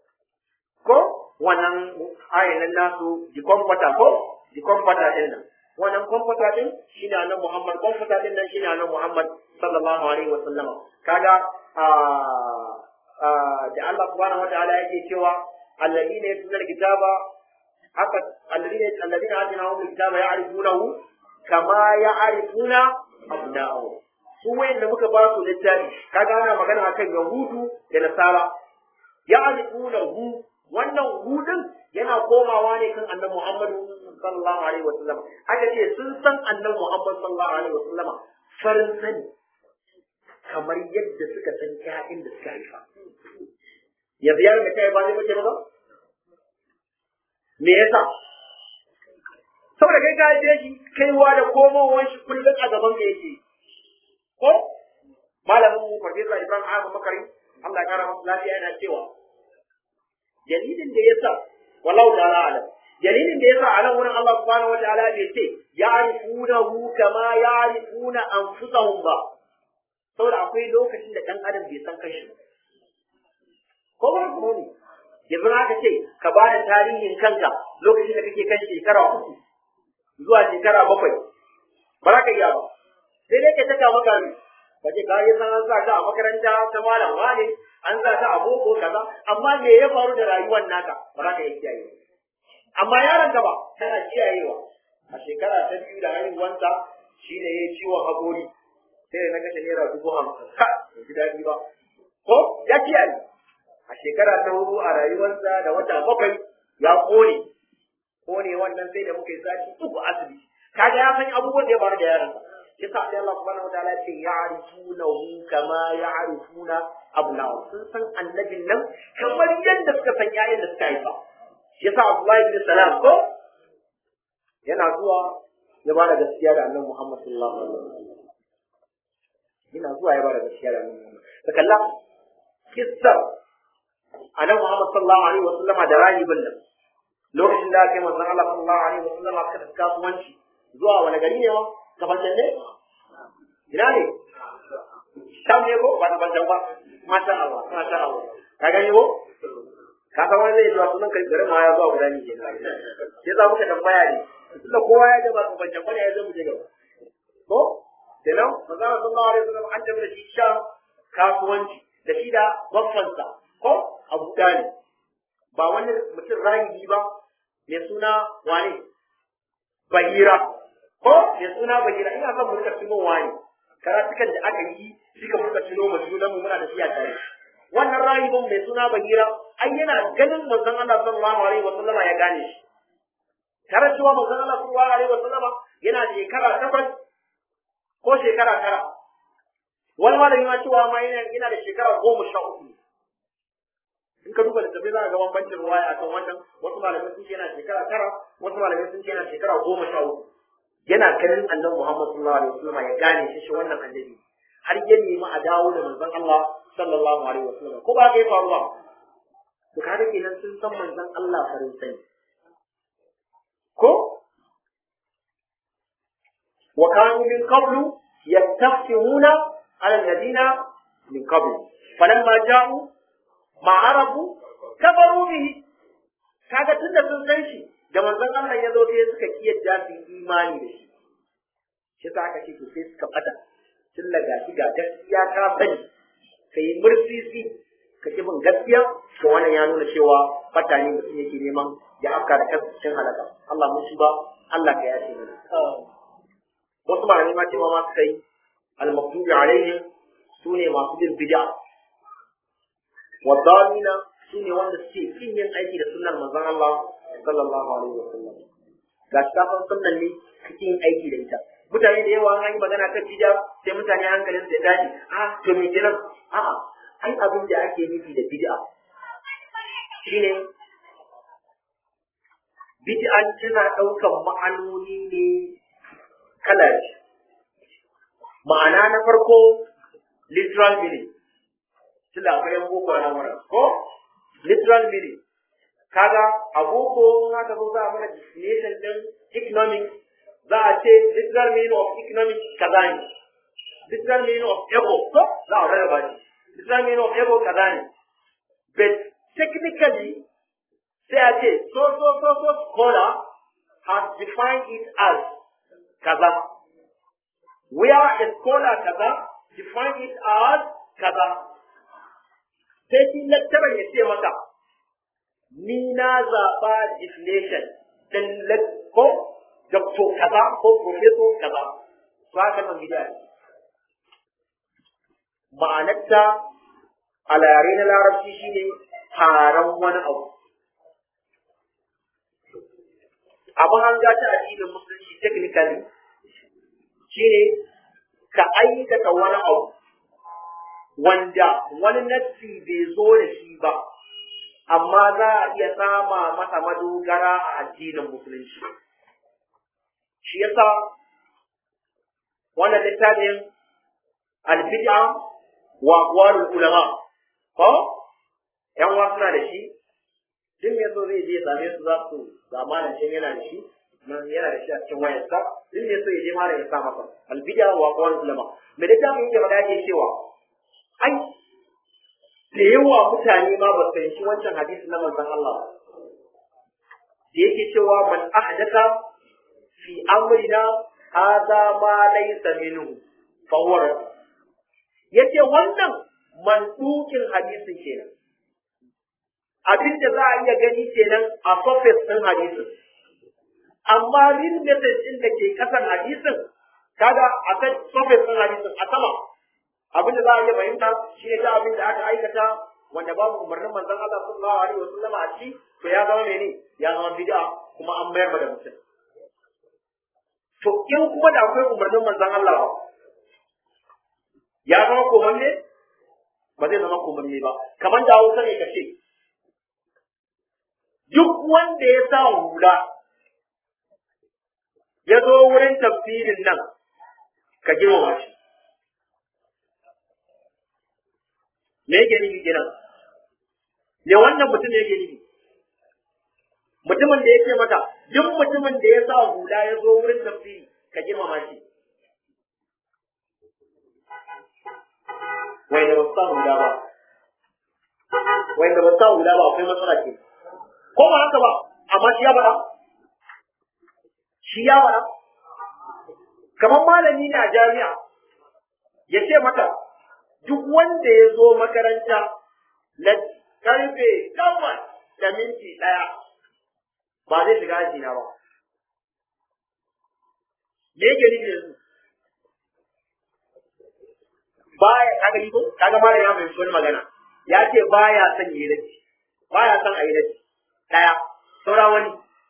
ko wannan ayan nasu jikon fata ko jikon fata din nan wannan kwamfuta din shine annabi Muhammad kwamfuta din nan shine annabi Muhammad sallallahu alaihi wa sallama kaga da Allah subhanahu wa ta'ala yake cewa alladhina yatluna alkitaba haka alladhina alladhina atinahum alkitaba ya'rifunahu kama ya'rifuna abna'ahum su wayanda muka ba su littafi kaga ana magana akan yahudu da nasara ya'rifunahu wannan hudun yana komawa ne kan annabi Muhammadu sallallahu alaihi wasallam aka ce sun san annabi Muhammad sallallahu alaihi wasallam farin sani kamar yadda suka san ƴaƴan da suka haifa yanzu yaron da kai ba zai mace ba me yasa saboda kai ka haife shi kaiwa da komowar shi kullum a gaban ka yake ko malamin mu farfesa Ibrahim Ahmad Makari Allah ya kara masa lafiya yana cewa dalilin da yasa wallahu ta'ala alam dalilin da yasa a nan wurin Allah subhanahu wa ta'ala bai ce ya'rifunahu kama ya'rifuna anfusahum ba saboda akwai lokacin da dan adam bai san kanshi ba ko ba ko ne yanzu aka ce ka ba da tarihin kanka lokacin da kake kan shekara uku zuwa shekara bakwai ba za ka iya ba sai dai ka taka maka ne ka ce ka yi san an sa ka a makaranta ta malam wane an sa ka a boko kaza amma me ya faru da rayuwar naka ba za ka iya kiyaye amma yaron ka ba tana kiyayewa a shekara ta biyu da haihuwansa shi ne ya yi ciwon haƙori sai da na kashe naira dubu hamsin ka bai ji daɗi ba ko ya kiyaye a shekara ta hudu a rayuwarsa da wata bakwai ya ƙone ƙone wannan sai da muka yi sati uku asibiti kaga ya san abubuwan da ya faru da yaronsa shi sa sai Allah subhanahu wataala ya ce ya'rifunahu kama ya'rifuna abna'u sun san annabin nan kamar yadda suka san ƴaƴan da suka haifa shi yasa Abdullahi bin Salam ko yana zuwa ya ba da gaskiya da annabi Muhammad sallallahu alaihi wasallam yana zuwa ya ba da gaskiya da annabi Muhammad da kalla kissar annabi Muhammad sallallahu alaihi wasallam da rahibin nan lokacin da aka yi manzon Allah sallallahu alaihi wasallam aka tafi kasuwanci zuwa wani gari ne ma gabanin ne ina ne sham ne ko ba gabanin ba masha Allah masha Allah ka gani ko ka san wani zai zuwa sunan kai garin ma ya zuwa guda ne ke sai za muka tambaya ne tunda kowa ya gaba ku bancan bane ya zo mu je gaba ko kenan manzo Allah sallallahu alaihi wasallam an tabbata shi sham kasuwanci da shi da baffansa ko Abu Dalib ba wani mutum rahibi ba mai suna wane Bahira ko mai suna Bahira ina son mu rika tuno wani karatukan da aka yi suka muka tuno mu junan mu muna da shi a tare wannan rahibin mai suna Bahira ai yana ganin manzon Allah sallallahu alaihi wasallama ya gane shi tare cewa manzon Allah sallallahu alaihi wasallama yana da shekara takwas ko shekara tara wani malami ma cewa ma yana yana da shekara goma sha uku in ka duba littattafai za ka ga bambancin ruwaya akan wannan wasu malamai sun ce yana shekara tara wasu malamai sun ce yana shekara goma sha uku yana ganin annabi Muhammad sallallahu alaihi wasallama ya gane shi shi wannan annabi har ya nemi a dawo da manzon Allah sallallahu alaihi wasallam ko ba ka yi faruwa to kaga kenan sun san manzon Allah farin sani ko wa kanu min qablu yastaftihuna ala alladhina min qablu falamma ja'u ma arafu kafaru bihi kaga tunda sun san shi da manzon Allah ya zo sai suka kiyarda su imani da shi shi sa aka ce to sai suka fada tun daga shi ga gaskiya ka sani kai mursisi ka ki bin gaskiya to wannan ya nuna cewa fata ne mutum yake neman ya afka da kansa cikin halaka Allah mun shi ba Allah ka yace mana wasu malamai ma cewa ma suka yi al-maktubi alaihim sune masu bin bid'a wa dalina sune wanda suke kin yin aiki da sunnar manzon Allah sallallahu alaihi wasallam ga shi kafin sunnan ne kake yin aiki da ita mutane da yawa an yi magana kan bid'a sai mutane hankalin su ya tashi a to me kenan a'a ai abin da ake nufi da bid'a shine bid'a tana ɗaukan ma'anoni ne kala ma'ana na farko literal meaning tunda akwai yan boko na wurin ko literal meaning kaga a boko in aka zo za a mana definition din economics za a ce literal meaning of economics kaza ne literal meaning of ego ko za a rarraba shi literal meaning of ego kaza ne but technically sai a ce so so so so scholar has defined it as kaza where a scholar kaza define it as kaza sai shi lecturer ya ce maka ni na zaɓa definition ɗin ko doctor kaza ko professor kaza to haka nan gida ma'anarta a yare na larabci shine taron wani abu abin an ta addinin musulunci technically shine ka aikata wani abu wanda wani nassi bai zo da shi ba amma za a iya sama masa madogara a addinin musulunci shi yasa wannan littafin albid'a wa aqwalul ulama ko yan wa suna da shi duk me so zai je same su za su zamanin shi yana da shi nan yana da shi a cikin wayarsa duk me so ya je malam ya sa masa albid'a wa aqwalul ulama me littafin yake magana yake cewa ai da yawa mutane ma ba su fahimci wancan hadisi na manzon Allah da yake cewa man ahdatha fi amrina hadha ma laysa minhu fa huwa yace wannan mandukin hadisin kenan abin da za a iya gani kenan a surface din hadisin amma real message din da ke kasan hadisin kaga a kan surface din hadisin a sama abin da za a iya fahimta shi ne abin da aka aikata wanda babu umarnin manzon Allah sallallahu alaihi wasallam a ciki to ya zama mene ya zama bid'a kuma an mayar da mutum to in kuma da akwai umarnin manzon Allah ba ya zama komanne ba zai zama komanne ba kamar da Hausa ne kace duk wanda ya sa hula ya zo wurin tafsirin nan ka girmama shi me yake nufi kenan me wannan mutum yake nufi mutumin da yake maka duk mutumin da ya sa hula ya zo wurin tafsiri ka girmama shi wai da ba sa hula ba wai da ba sa hula ba akwai matsala ke ko ba haka ba amma shi ya bara shi ya bara kamar malami ne a jami'a ya ce maka duk wanda ya zo makaranta na karfe takwas da minti ɗaya ba zai shiga aji na ba. Me yake nufi yanzu? Baya kaga yi ko kaga mara ya mai wani magana ya ce baya son yi dace baya son a yi dace ɗaya saura wani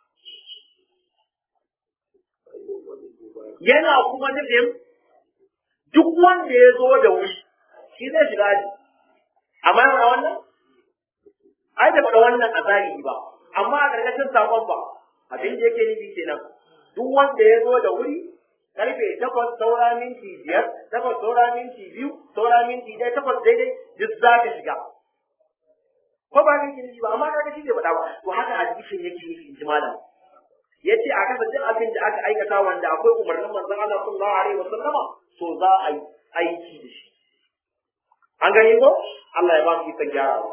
yana kuma nufin duk wanda ya zo da wuri shi zai shiga aji amma ya faɗa wannan ai da faɗa wannan a zahiri ba amma a ƙarƙashin sakon ba abin da yake nufi kenan duk wanda ya zo da wuri karfe takwas saura minti biyar takwas saura minti biyu saura minti ɗaya takwas daidai duk za ka shiga ko ba ka nufi ba amma kaga shi bai faɗa ba to haka hadisin yake nufi in ji malam yace a kasa duk abin da aka aikata wanda akwai umarnin manzon Allah sallallahu alaihi wasallama to za a yi aiki da shi an gani ko Allah ya ba mu ikon gyarawa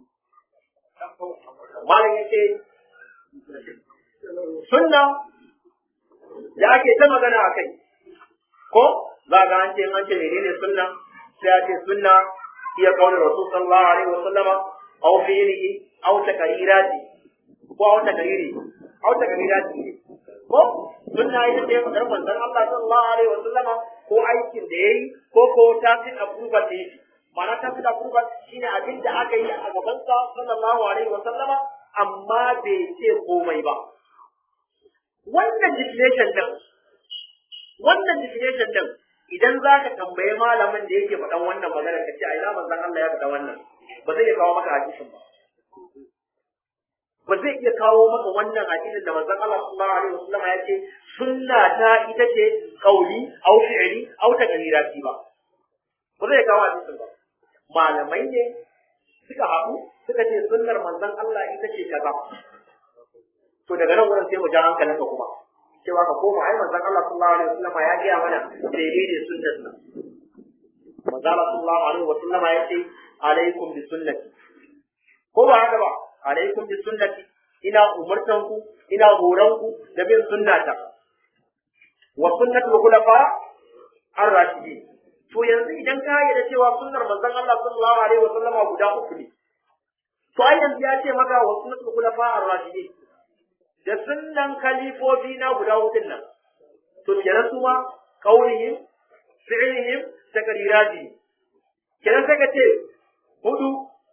malam yace sunna da ake ta magana a kai ko za ga an ce an ce menene sunna sai a ce sunna iya kaunar rasul sallallahu alaihi wa sallama aw fi'lihi aw taqrirati ko aw taqriri aw taqrirati ko sunna ita ce fadar manzon Allah sallallahu alaihi wa sallama ko aikin da yayi ko ko ta fi approval da yake ma'ana ta fi approval shine abin da aka yi a gaban sa sallallahu alaihi wa sallama amma bai ce komai ba wannan definition din wannan definition din idan za ka tambaye malamin da yake faɗan wannan magana ka ce a ina manzon Allah ya faɗa wannan ba zai iya kawo maka hadisin ba ba zai iya kawo maka wannan hadisin da manzon Allah sallallahu alaihi wasallam ya ce sunna ta ita ce qauli au fi'li au taqrirati ba ba zai kawo hadisin ba malamai ne suka haɗu suka ce sunnar manzon Allah ita ce kaza to daga nan wurin sai mu ja hankalin ka kuma cewa ka koma ai manzon Allah sallallahu alaihi wasallam ya gaya mana daidai sunnar sa manzon Allah sallallahu alaihi wasallam ya ce alaikum bi sunnati ko ba haka ba alaikum bi sunnati ina umurtan ku ina horon ku da bin sunnata wa sunnatul khulafa ar-rashidin to yanzu idan ka yarda cewa sunnar manzon Allah sallallahu alaihi wa sallama guda uku ne to ai yanzu ya ce maka wa sunnatul khulafa ar-rashidin da sunnan khalifofi na guda hudun nan to kenan su ma kaulihim fi'lihim taqrirati kenan sai ka ce hudu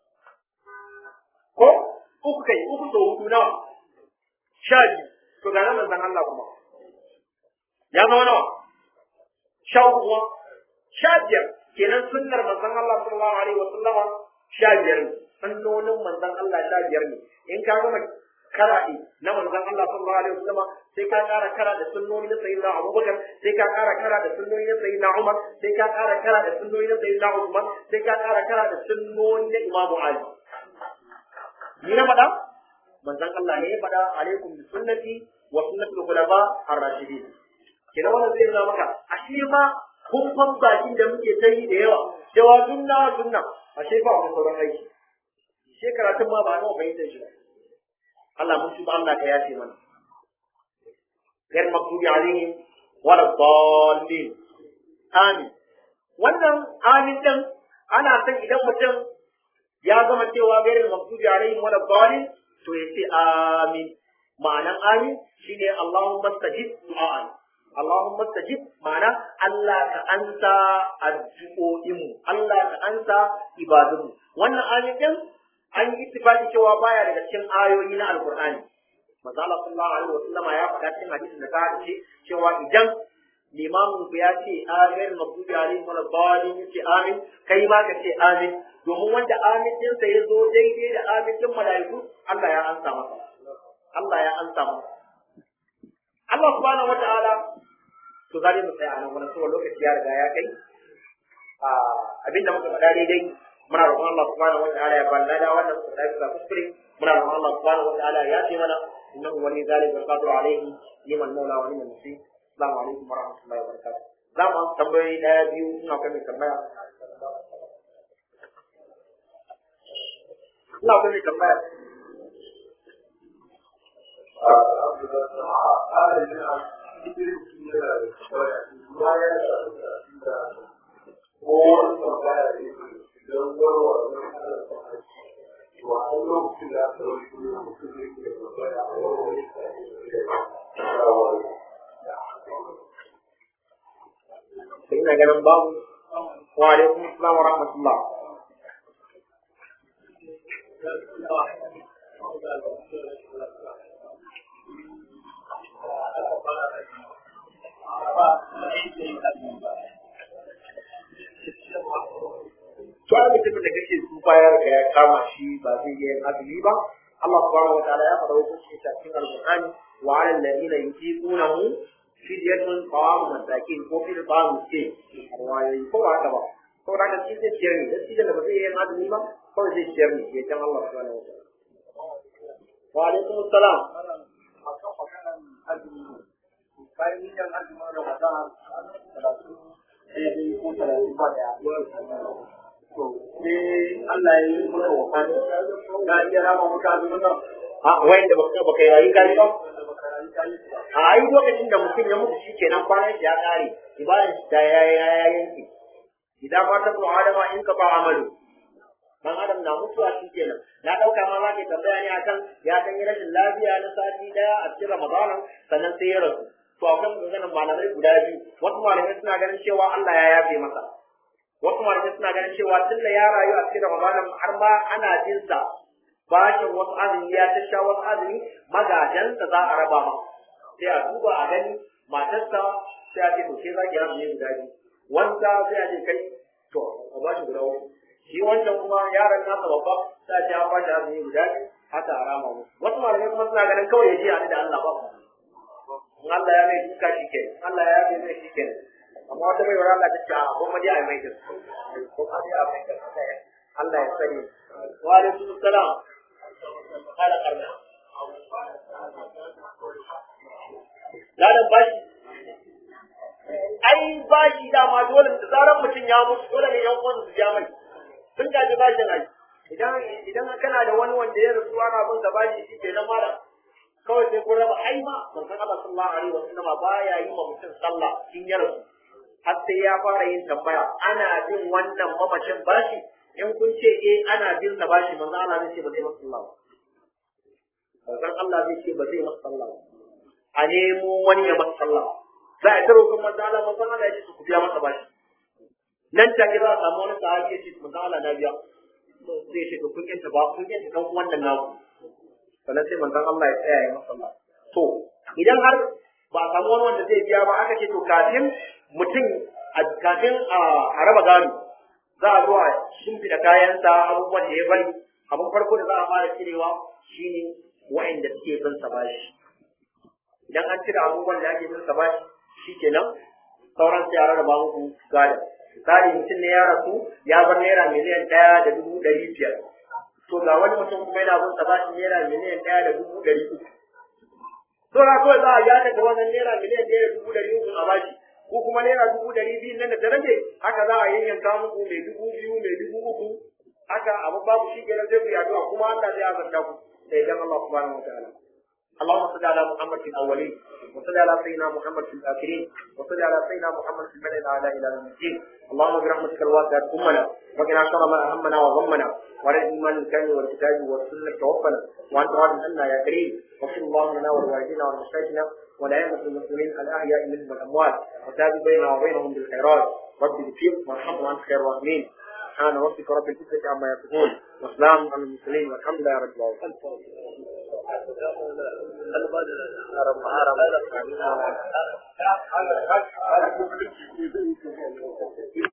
ko uku kai uku to hudu nawa sha biyu to ga nan manzon Allah kuma ya zama nawa sha uku kuma sha biyar kenan sunnar manzon Allah sallallahu alaihi wa sallama sha biyar ne sunnonin manzon Allah sha biyar ne in ka gama karaɗe na manzon Allah sallallahu alaihi wa sallama sai ka ƙara kara da sunnoni na sayyidina Abubakar sai ka ƙara kara da sunnoni na sayyidina Umar sai ka ƙara kara da sunnoni na sayyidina Uthman sai ka ƙara kara da sunnoni na Imam Ali ni na faɗa manzon Allah ne ya faɗa alaikum bi sunnati wa sunnatul khulafa ar-rashidin kina wannan zai nuna maka ashe ma kumfan bakin da muke ta yi da yawa cewa sunna sunna ashe ba wani sauran aiki she karatun ma ba nawa fahimtar shi Allah mun tuba Allah ka yafe mana غير مغضوب عليهم ولا الضالين آمين wannan amin din ana san idan mutum ya gama cewa gairin maghdubi alaihim wala dhalin to ya ce amin ma'anan amin shine Allahumma stajib du'a'an Allahumma stajib ma'ana Allah ka ansa addu'o'inmu Allah ka ansa ibadunmu wannan amin din an yi ittifaqi cewa baya daga cikin ayoyi na alqur'ani manzo Allah sallallahu alaihi wasallam ya faɗa cikin hadisin da ta ce cewa idan limamin ku ya ce amin maghdubi alaihim wala dhalin yace amin kai ma ka ce amin domin wanda amin din sa yazo daidai da amin din malaiku Allah ya ansa masa Allah ya ansa masa Allah subhanahu wataala to zai mu tsaya a nan wannan saboda lokaci ya riga ya kai abinda muka faɗa daidai muna roƙon Allah subhanahu wataala ya balla da wannan su da bisa kuskure muna roƙon Allah subhanahu wataala ya ce mana innahu wali zalika alqadir alayhi liman mawla wa liman nasir assalamu alaikum wa rahmatullahi wa barakatuh za mu amsa tambayoyi daya biyu ina kai mai tambaya ina kai mai tambaya sai ina ganin babu wa alaikum assalam wa rahmatullah to ai mutumin da kake tsufa ya riga ya kama shi ba zai yi azumi ba Allah subhanahu wataala ya faɗa hukunci a cikin alqur'ani wa 'ala alladhina yutiqunahu fidyatun ta'amu masakin ko fil ta'amu ce riwayoyi ko haka ba ko da shi zai ciyar ne shi da ba zai yi azumi ba ko zai ciyar ne ya can Allah subhanahu wataala wa alaikum assalam bayan yin azumin Ramadan talatin daidai ko talatin ba da to sai Allah ya yi mana wafani ka iya rama maka azumin nan a wayan da baka baka yi gari ba da baka rayu ka yi ba a ai lokacin da mutum ya mutu shikenan kwanan shi ya kare ibadan shi ta ya ya yanke idan ma ta ko adama in ka ba amalu dan adam na mutuwa shikenan na dauka ma za ka tambaya ne akan ya dan yi rashin lafiya na sati daya a cikin ramadanan sannan sai ya rasu to akwai maganar malamai guda biyu wasu malamai suna ganin cewa Allah ya yafe masa wasu malamai suna ganin cewa tunda ya rayu a cikin ramadanan har ma ana jin sa bashin wasu azumi ya ta sha wasu azumi magajansa za a raba ma sai a duba a gani matarsa sai a ce to ke za ki azumi guda biyu wanda sai a ce kai to a ba shi guda uku shi wancan kuma yaron nasa babba sai a ce an ba shi azumi guda biyu haka a rama musu wasu malamai kuma suna ganin kawai ya je a da Allah ba in Allah ya mai duka shi ke Allah ya mai mai shi ke amma wata mai wara Allah ta ce a kuma dai a mai da ko a dai a mai da Allah ya sani wa alaikum assalam kala karna ladan bashi ai bashi dama dole da zaran mutum ya mutu dole ne yan uwansa su ja mai sun gaji bashin ai idan idan kana da wani wanda ya rasu ana bin sa bashi shi ke nan mala kawai sai kun raba ai ma manzon Allah sallallahu alaihi wasallam baya yi ma mutum sallah in ya rasu har sai ya fara yin tambaya ana bin wannan mamacin bashi in kun ce eh ana bin sa bashi manzon Allah zai ce ba zai masa sallah ba manzon Allah zai ce ba zai masa sallah ba a nemo wani ya masa sallah za a ta roƙon manzon Allah manzon Allah ya ce su ku biya masa bashi nan take za a samu wani sahabi ya ce manzon Allah na biya zai ce to kun yanta ba kun yanta dan wannan naku sannan sai manzon Allah ya tsaya ya masa to idan har ba a samu wani wanda zai biya ba aka ce to kafin mutum kafin a raba gado za a zo a shimfiɗa kayansa abubuwan da ya bari abin farko da za a fara cirewa shine wa'anda suke bin sa bashi idan an cire abubuwan da ake bin sa bashi shikenan sauran sai a rarraba muku gado misali mutum ne ya rasu ya bar naira miliyan ɗaya da dubu ɗari biyar to ga wani mutum kuma yana bin sa bashi naira miliyan ɗaya da dubu ɗari uku to na kawai za a ya daga wannan naira miliyan ɗaya da dubu ɗari uku a bashi ko kuma naira dubu ɗari biyu nan da ta rage haka za a yanyanka muku mai dubu biyu mai dubu uku haka abu babu shi kenan zai ku yi addu'a kuma Allah zai azanta ku da idan Allah subhanahu wa ta'ala اللهم صل على محمد في الاولين وصل على سيدنا محمد في الاخرين وصل على سيدنا محمد في الملأ الاعلى الى يوم الدين اللهم برحمتك الواسعه امنا وقنا شر ما اهمنا وغمنا وعلى الايمان الكامل والكتاب والسنه توفنا وانت راض عنا يا كريم وصل اللهم لنا ولوالدينا ولمشايخنا ولائمه المسلمين الاحياء منهم والاموات وتابع بيننا وبينهم بالخيرات رب اغفر وارحم وانت خير الراحمين سبحان ربك رب العزه عما يصفون وسلام على المرسلين والحمد لله رب العالمين